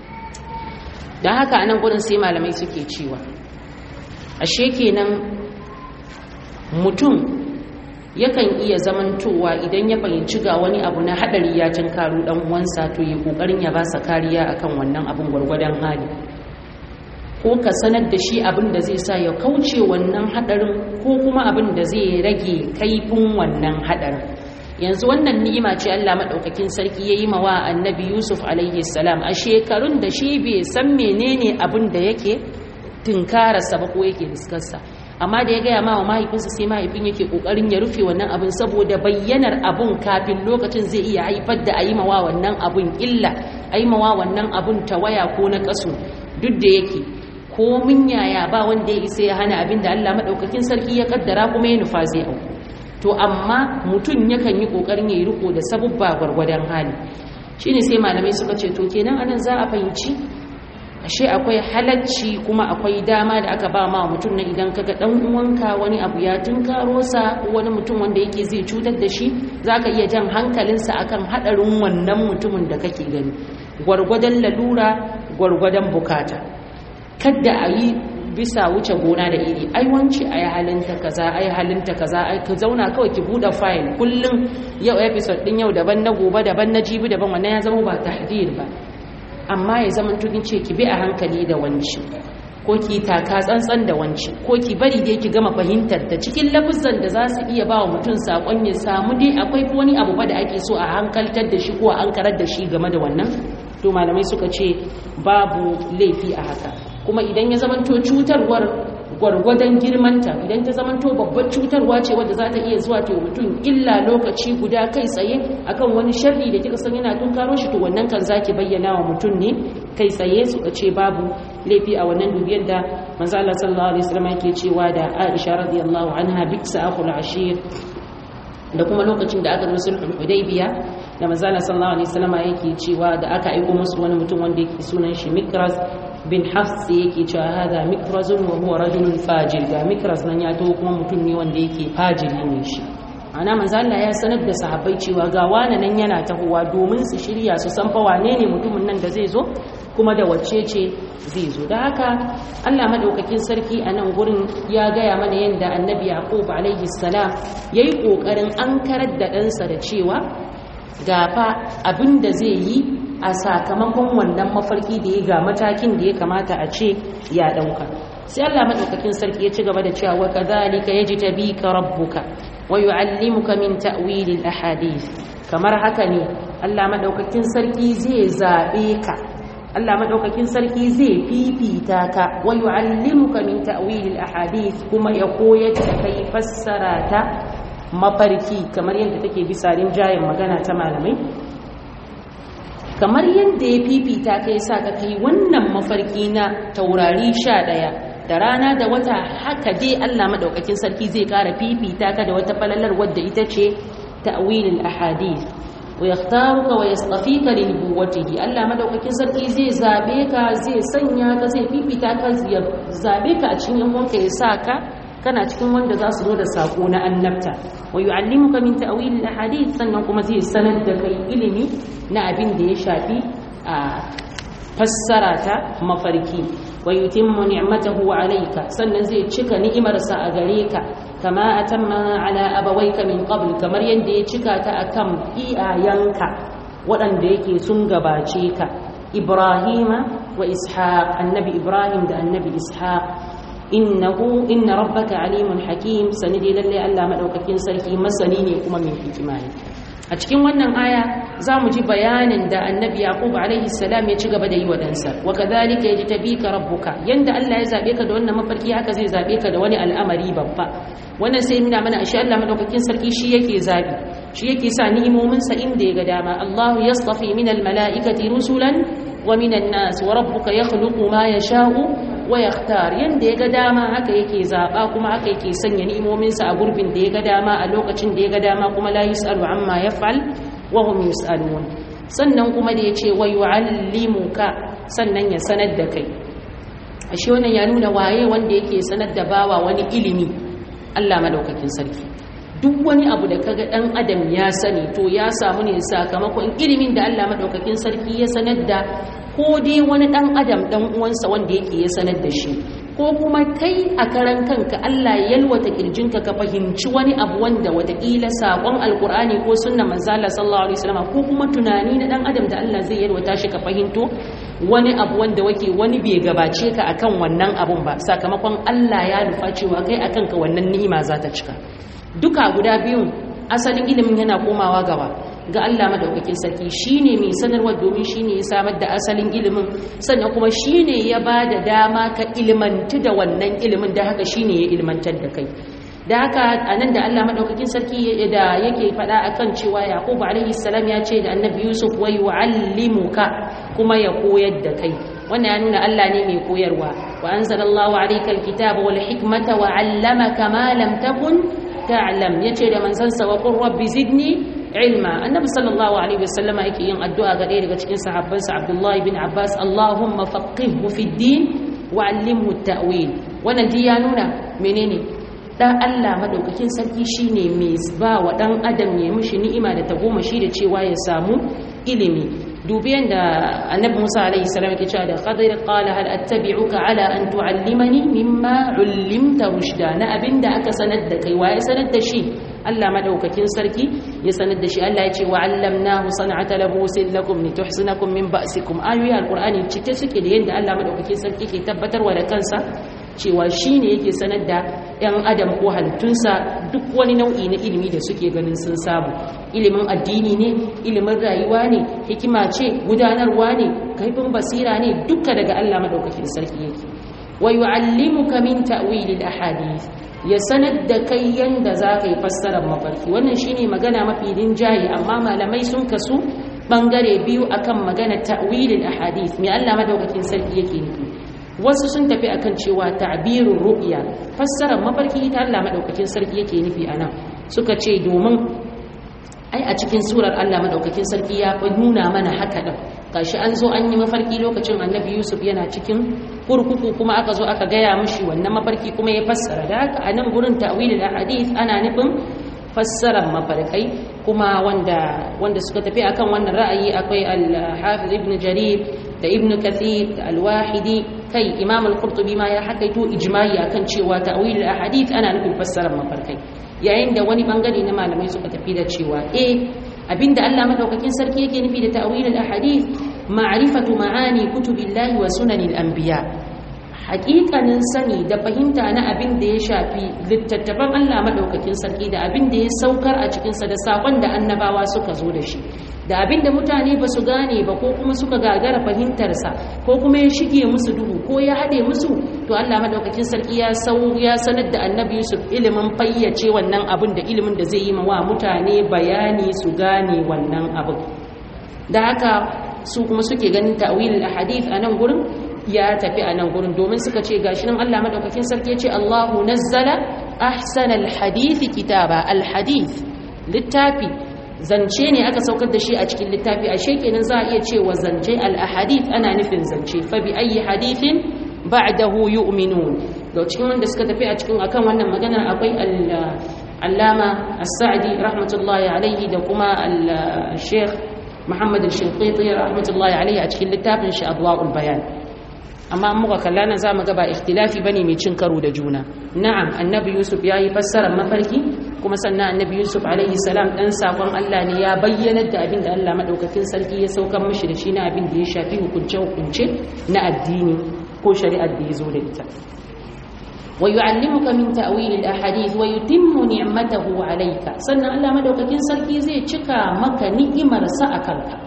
don haka anan gurin sai malamai suke cewa ashe kenan mutum yakan iya zamantowa idan ya fahimci ga wani abu na hadari ya karu dan uwansa to yi kokarin ya basa kariya akan wannan abun gwargwadon hali ko ka sanar da shi abin da zai sa ya kauce wannan hadarin ko kuma abin da zai rage kaifin wannan hadarin yanzu wannan ni'ima ce Allah madaukakin sarki yayi mawa annabi Yusuf alaihi salam a shekarun da shi bai san menene abin da yake tunkararsa ba ko yake fuskarsa amma da ya gaya ma wa mahaifinsa sai mahaifin yake kokarin ya rufe wannan abin saboda bayyanar abun kafin lokacin zai iya haifar da ayimawa wannan abun illa ayimawa wannan abun tawaya ko na kasu duk da yake ko mun yaya ba wanda ya isa ya hana abin da Allah madaukakin sarki ya kaddara kuma ya nufa zai auku to amma mutum yakan yi kokarin ya yi riko da sabubba gwargwadon hali shine sai malamai suka ce to kenan anan za a fahimci ashe akwai halacci kuma akwai dama da aka ba ma mutum na idan kaga dan uwanka wani abu ya tunkaro sa ko wani mutum wanda yake zai cutar da shi zaka iya jan hankalinsa akan hadarin wannan mutumin da kake gani gwargwadon lalura gwargwadon bukata kada a yi bisa wuce gona da iri ai wance ai halinta kaza ai halinta kaza ai ka zauna kawai ki bude file kullum yau episode din yau daban na gobe daban na jibi daban wannan ya zama ba tahdir ba amma ya zama tugin ce ki bi a hankali da wanci ko ki taka tsantsan da wanci ko ki bari dai ki gama fahimtar da cikin lafuzan da za su iya ba wa mutum sakon ya samu dai akwai wani abu ba da ake so a hankaltar da shi ko a ankarar da shi game da wannan to malamai suka ce babu laifi a haka kuma idan ya zamanto cutarwar gwargwadon girmanta idan ta zamanto babbar cutarwa ce wadda za ta iya zuwa ta mutum illa lokaci guda kai tsaye akan wani sharri da kika san yana tunkaro shi to wannan kan zaki bayyana wa mutum ne kai tsaye suka ce babu laifi a wannan dubiyar da manzo Allah sallallahu alaihi wasallam yake cewa da Aisha radiyallahu anha biksa akhul ashir da kuma lokacin da aka zo sulhul hudaybiya da manzo Allah sallallahu alaihi wasallam yake cewa da aka aika musu wani mutum wanda yake sunan shi Mikraz bin hafs yake cewa hada mikrazun wa huwa rajulun fajir ga mikraz nan ya to kuma mutum ne wanda yake fajiri ne shi ana manzo Allah ya sanar da sahabbai cewa ga wani nan yana tahowa domin su shirya su san fa wane ne mutumin nan da zai zo kuma da wacce ce zai zo da haka Allah madaukakin sarki a nan gurin ya gaya mana yadda annabi yaqub alaihi salam yayi kokarin ankarar da ɗansa da cewa gafa abin da zai yi a sakamakon wannan mafarki da ya ga matakin da ya kamata a ce ya dauka sai Allah madaukakin sarki ya ci gaba da cewa wa kadhalika yajtabika rabbuka wa yuallimuka min ta'wil al-ahadith kamar haka ne Allah madaukakin sarki zai zabe ka Allah madaukakin sarki zai fifita ka wa yuallimuka min ta'wil al-ahadith kuma ya koyar da kai fassara ta mafarki kamar yadda take bisa rinjayen magana ta malamai kamar yadda ya fifita ka ya sa ka kai wannan mafarki na taurari sha ɗaya da rana da wata haka dai Allah maɗaukakin sarki zai ƙara fifita ka da wata falalar wadda ita ce ta'wilul ahadith wa yakhtaruka wa yastafika li nubuwwatihi Allah maɗaukakin sarki zai zabe ka zai sanya ka zai fifita ka ya zabe ka a cikin yan wanka ya sa ka kana cikin wanda za su zo da sako na annabta wa yu'allimuka min ta'wil al-ahadith sannan kuma zai sanar da kai ilimi na abin da ya shafi a fassara ta mafarki wa yutimmu ni'matahu alayka sannan zai cika ni'imarsa a gare ka kama atamma ala abawayka min qabl kamar yadda ya cika ta akan iyayenka waɗanda yake sun gabace ka ibrahima wa ishaq annabi ibrahim da annabi ishaq innahu inna rabbaka alimun hakim sanidi lalle Allah madaukakin sarki masani ne kuma mai hikima ne a cikin wannan aya za mu ji bayanin da annabi yaqub alaihi salam ya ci gaba da yi wa ɗansa wa kadhalika yajtabika rabbuka yanda Allah ya zabe ka da wannan mafarki haka zai zabe ka da wani al'amari babba wannan sai nuna mana ashe Allah madaukakin sarki shi yake zabi shi yake sa ni'imomin sa inda ya ga dama Allahu yastafi min al-mala'ikati rusulan wa min an-nas wa rabbuka yakhluqu ma yasha'u wa yakhtar yanda ya ga dama haka yake zaba kuma haka yake sanya ni'imominsa a gurbin da ya ga dama a lokacin da ya ga dama kuma la yusalu amma yaf'al wa hum yusalun sannan kuma da yace wa yuallimuka sannan ya sanar da kai ashe wannan ya nuna waye wanda yake sanar da bawa wani ilimi Allah madaukakin sarki duk wani abu da kaga dan adam ya sani to ya samu ne sakamakon ilimin da Allah madaukakin sarki ya sanar da ko dai wani ɗan adam ɗan uwansa wanda yake ya sanar da shi ko kuma kai a karan kanka Allah ya yalwata kirjinka ka fahimci wani abu wanda wataƙila saƙon alkur'ani ko sunna manzala sallallahu alaihi wasallam ko kuma tunani na ɗan adam da Allah zai yalwata shi ka fahimto wani abu wanda wake wani bai gabace ka akan wannan abun ba sakamakon Allah ya nufa cewa kai akan ka wannan ni'ima za ta cika duka guda biyun asalin ilimin yana komawa gaba ga Allah madaukakin sarki shine mai sanarwa domin shine ya samar da asalin ilimin sannan kuma shine ya ba da dama ka ilmantu da wannan ilimin da haka shine ya ilmantar da kai da haka anan da Allah madaukakin sarki da yake faɗa akan cewa Yaqub alaihi salam ya ce da Annabi Yusuf wa yuallimuka kuma ya koyar da kai wannan ya nuna Allah ne mai koyarwa wa anzalallahu alayka alkitaba wal hikmata wa 'allamaka ma lam takun ta'lam yace da manzansa wa qur rabbi zidni ilma annabi sallallahu alaihi wasallama yake yin addu'a ga ɗaya daga cikin sahabbansa abdullahi bin abbas allahumma faqihhu fid din wa 'allimhu at-ta'wil wannan ji ya nuna menene dan Allah madaukakin sarki shine mai ba wa dan adam ya mishi ni'ima da tagomashi da cewa ya samu ilimi dubiyan da annabi Musa alaihi salam yake cewa da qadir qala hal attabi'uka ala an tu'allimani mimma 'ullimta rushda na abinda aka sanar da kai waye sanar da shi Allah madaukakin sarki ya sanar da shi Allah ya ce wa allamnahu san'ata labusin lakum lituhsinakum min ba'sikum ayoyi alqur'ani cike suke da yadda Allah madaukakin sarki ke tabbatarwa da kansa cewa shi ne yake sanar da 'yan adam ko halittunsa duk wani nau'i na ilimi da suke ganin sun samu ilimin addini ne ilimin rayuwa ne hikima ce gudanarwa ne kaifin basira ne duka daga Allah madaukakin sarki yake wa yu'allimuka min ta'wilil ahadith ya sanar da kai yanda za ka yi fassarar mafarki wannan shine magana mafi rinjaye amma malamai sun kasu bangare biyu akan magana ta'wilil ahadith me Allah madaukakin sarki yake nufi wasu sun tafi akan cewa ta'birur ru'ya fassarar mafarki ita Allah madaukakin sarki yake nufi anan suka ce domin ai a cikin surar Allah madaukakin sarki ya fi nuna mana haka din gashi an zo an yi mafarki lokacin Annabi Yusuf yana cikin kurkuku kuma aka zo aka gaya mishi wannan mafarki kuma ya fassara da haka a nan gurin ta'wilul ahadith ana nufin fassarar mafarkai kuma wanda wanda suka tafi akan wannan ra'ayi akwai al-Hafiz Ibn Jarir da Ibn Kathir da al-Wahidi kai Imam al-Qurtubi ma ya hakaito ijma'i akan cewa ta'wilul ahadith ana nufin fassarar mafarkai yayin da wani bangare na malamai suka tafi da cewa eh abinda Allah madaukakin sarki yake nufi da ta'wilul ahadith ma'rifatu ma'ani kutubillahi wa sunanil anbiya haƙiƙanin sani da fahimta na abin da ya shafi littattafan Allah madaukakin sarki da abin da ya saukar a cikinsa da saƙon da annabawa suka zo da shi da abin da mutane ba su gane ba ko kuma suka gagara fahimtarsa ko kuma ya shige musu duhu ko ya haɗe musu to Allah madaukakin sarki ya sau ya sanar da annabi Yusuf ilimin fayyace wannan abin da ilimin da zai yi wa mutane bayani su gane wannan abin da haka su kuma suke ganin ta'wilul ahadith a nan gurin ya tafi a nan gurin domin suka ce gashi nan Allah madaukakin sarki ya ce Allahu nazzala ahsanal hadith kitaba al hadith littafi zance ne aka saukar da shi a cikin littafi ashe kenan za a iya cewa zance al ahadith ana nufin zance fa bi ayi hadithin ba'dahu yu'minun da cikin wanda suka tafi a cikin akan wannan maganar akwai allama as-sa'di rahmatullahi alaihi da kuma al-sheikh Muhammad al-Shinqiti rahmatullahi alaihi a cikin littafin shi Adwa'ul Bayan amma muka kalla nan zamu ga ba ikhtilafi bane mai cin karo da juna na'am annabi Yusuf yayi fassarar mafarki kuma sannan annabi Yusuf alaihi salam dan sakon Allah ne ya bayyana da abin da Allah madaukakin sarki ya saukar mishi da shi na abin da ya shafi hukunce hukunce na addini ko shari'ar da ya zo da ita ويعلمك من تأويل الأحاديث ويتم نعمته عليك سنة الله مدوكاكين sarki zai cika maka ni'imar sa akanka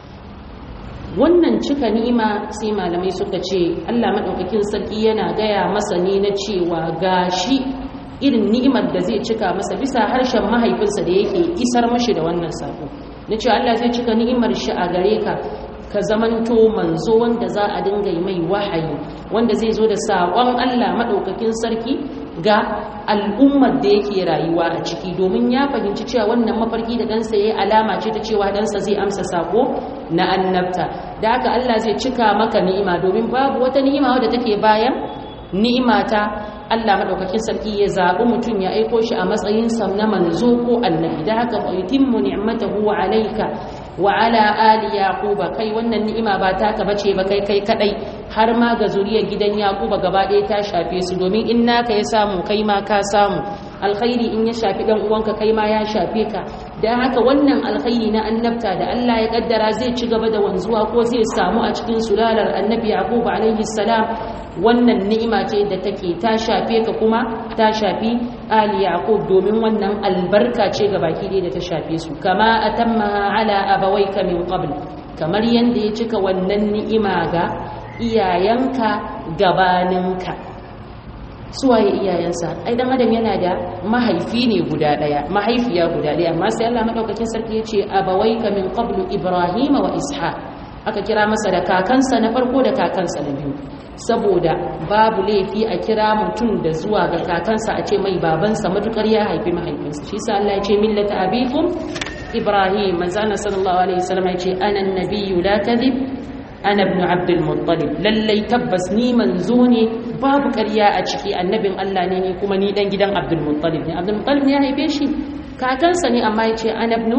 wannan cika ni'ima sai malamai suka ce Allah madaukakin sarki yana gaya masa ne na cewa gashi irin ni'imar da zai cika masa bisa harshen mahaifinsa da yake isar mashi da wannan sako na cewa Allah zai cika ni'imar shi a gare ka ka zamanto manzo wanda za a dinga yi mai wahayi wanda zai zo da saƙon Allah maɗaukakin sarki ga al'ummar da yake rayuwa a ciki domin ya fahimci cewa wannan mafarki da ɗansa ya yi alama ce ta cewa ɗansa zai amsa saƙo na annabta da haka Allah zai cika maka ni'ima domin babu wata ni'ima wadda take bayan ni'ima ta Allah maɗaukakin sarki ya zaɓi mutum ya aiko shi a matsayin sam na manzo ko annabi da haka fa yutimmu ni'matahu alayka wa ala ali yaquba kai wannan ni'ima ba taka bace ba kai kai kadai har ma ga zuriyar gidan yaquba gaba ɗaya ta shafe su domin in naka ya samu kai ma ka samu alkhairi in ya shafi dan uwanka kai ma ya shafe ka dan haka wannan alkhairi na annabta da Allah ya kaddara zai ci gaba da wanzuwa ko zai samu a cikin sulalar annabi yaquba alaihi salam wannan ni'ima ce da take ta shafe ka kuma ta shafi ali yaqub domin wannan albarka ce ga baki ɗaya da ta shafe su kama atammaha ala abawayka min qabl kamar yanda ya cika wannan ni'ima ga iyayenka gabaninka suwaye iyayensa ai dan adam yana da mahaifi ne guda daya mahaifiya guda daya amma sai Allah madaukakin sarki ya ce abawayka min qablu ibrahima wa ishaq aka kira masa da kakansa na farko da kakansa na biyu saboda babu laifi a kira mutum da zuwa ga kakansa a ce mai babansa matukar ya haifi mahaifinsa shi sa Allah ya ce millata abikum ibrahim manzana sallallahu alaihi wasallam ya ce ana annabiyyu la kadhib ana ibn abdul muttalib lallai tabbas ni manzo ne babu ƙarya a ciki annabin Allah ne ni kuma ni dan gidan abdul muttalib ne abdul muttalib ne ya haife shi kakansa ne amma ya ce ana ibn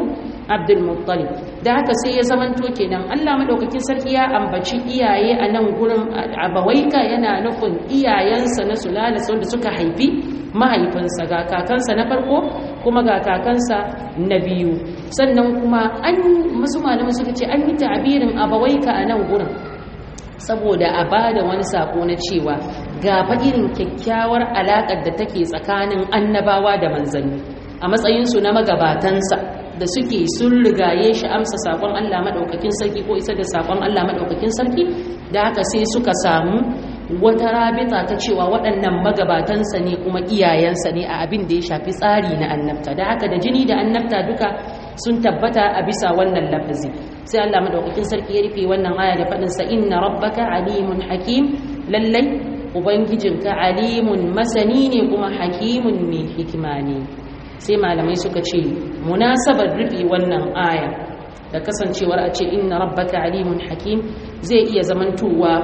abdul muttalib da haka sai ya zamanto kenan Allah madaukakin sarki ya ambaci iyaye a nan gurin abawaika yana nufin iyayensa na sulala wanda suka haifi mahaifinsa ga kakansa na farko kuma ga kakansa na biyu sannan kuma an masu malamai suka ce an yi ta'abirin abawaika a nan gurin saboda a ba da wani sako na cewa ga irin kyakkyawar alaƙar da take tsakanin annabawa da manzanni a matsayinsu na magabatansa da suke sun rigaye shi amsa sakon Allah maɗaukakin sarki ko isa da sakon Allah maɗaukakin sarki da haka sai suka samu wata rabita ta cewa waɗannan magabatansa ne kuma iyayensa ne a abin da ya shafi tsari na annabta da haka da jini da annabta duka sun tabbata a bisa wannan lafazi sai Allah madaukakin sarki ya rufe wannan aya da faɗin sa inna rabbaka alimun hakim lallai ubangijinka alimun masani ne kuma hakimun mai hikima ne sai malamai suka ce munasabar rufe wannan aya da kasancewar a ce inna rabbaka alimun hakim zai iya zamantowa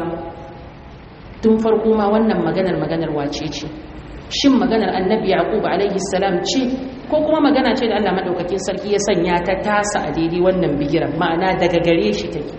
tun farko ma wannan maganar maganar wace ce shin maganar annabi yaqub alaihi salam ce ko kuma magana ce da Allah madaukakin sarki ya sanya ta tasa a daidai wannan bigiran ma'ana daga gare shi take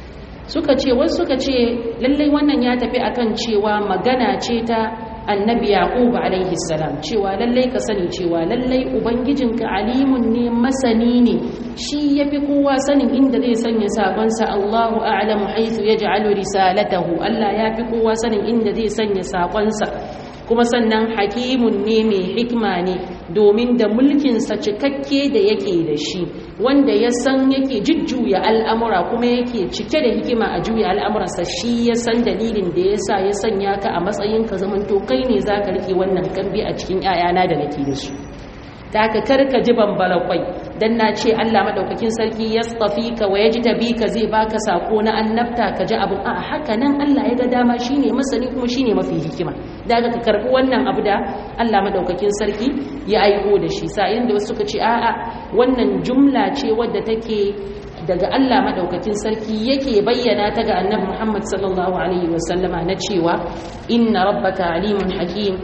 suka ce wasu suka ce lallai wannan ya tafi akan cewa magana ce ta annabi yaqub alaihi salam cewa lallai ka sani cewa lallai ubangijinka alimun ne masani ne shi yafi kowa sanin inda zai sanya sakonsa Allahu a'lamu haythu yaj'alu risalatahu Allah yafi kowa sanin inda zai sanya sakonsa kuma sannan hakimun ne mai hikima ne domin da mulkinsa cikakke da yake da shi wanda ya san yake jujjuya al'amura kuma yake cike da hikima a juya al'amuransa shi ya san dalilin da ya sa ya sanya ka a matsayin ka zamanto kai ne za ka rike wannan kambi a cikin ‘ya'yana da nake da su ta ka karka ji bambala kwai don na ce Allah maɗaukakin sarki ya tsafi ka wa ya ji tabi ka zai baka sako na annabta ka ji abin a haka nan Allah ya ga dama shi ne masani kuma shi ne mafi hikima da ka karɓi wannan abu da Allah maɗaukakin sarki ya aiko da shi sa'in da wasu suka ce a'a wannan jumla ce wadda take daga Allah maɗaukakin sarki yake bayyana ta ga annabi Muhammad sallallahu alaihi wasallama na cewa inna rabbaka alimun hakim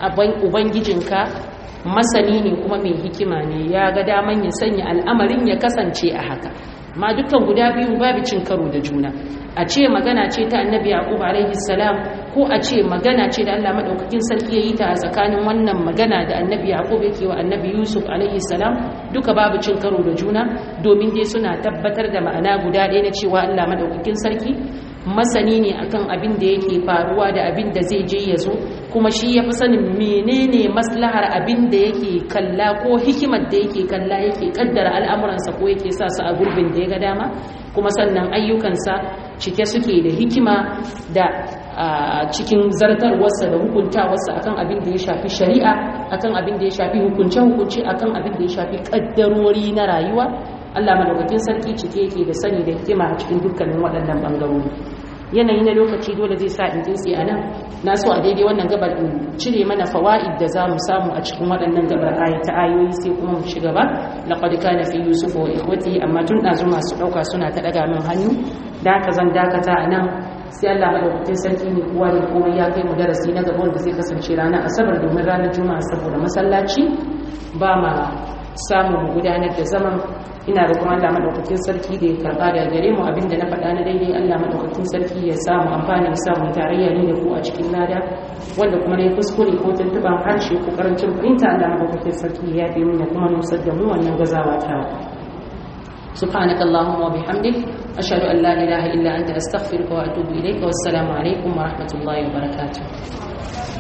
ubangijinka masani ne kuma mai hikima ne ya ga daman ya sanya al'amarin ya kasance a haka ma dukkan guda biyu babu cin karo da juna a ce magana ce ta annabi yaqub alaihi salam ko a ce magana ce da Allah madaukakin sarki yayi ta a tsakanin wannan magana da annabi yaqub yake wa annabi yusuf alaihi salam duka babu cin karo da juna domin dai suna tabbatar da ma'ana guda ɗaya na cewa Allah madaukakin sarki masani ne akan abin da yake faruwa da abin da zai je ya zo kuma shi ya fi sanin menene maslahar abin da yake kalla ko hikimar da yake kalla yake kaddara al'amuransa ko yake sa su a gurbin da ya ga dama kuma sannan ayyukansa cike suke da hikima da cikin zartarwarsa da hukuntawarsa akan abin da ya shafi shari'a akan abin da ya shafi hukunce-hukunce akan abin da ya shafi kaddarori na rayuwa Allah madaukakin sarki cike yake da sani da hikima a cikin dukkanin waɗannan ɓangarori yanayi na lokaci dole zai sa in jinsi a nan na so a daidai wannan gabar in cire mana fawa'id da za mu samu a cikin waɗannan gabar ayata ayoyi sai kuma mu shiga ba laqad kana fi yusuf wa ikhwati amma tun ɗazu masu ɗauka suna ta ɗaga min hannu da haka zan dakata a nan sai Allah madaukakin sarki ne kowa da komai ya kai mu darasi na gaba wanda zai kasance ranar asabar domin ranar juma'a saboda masallaci ba ma samu mu gudanar da zaman ina da kuma Allah madaukakin sarki da ya karba da gare mu abinda na faɗa na daidai Allah madaukakin sarki ya samu amfani ya samu tarayya ne da ku a cikin lada wanda kuma ne kuskure ko tuntuban harshe ko karancin fahimta Allah madaukakin sarki ya yabe mu ya kuma nusar da mu wannan gazawa ta سبحانك اللهم وبحمدك أشهد أن لا إله إلا أنت أستغفرك وأتوب إليك والسلام عليكم ورحمة الله وبركاته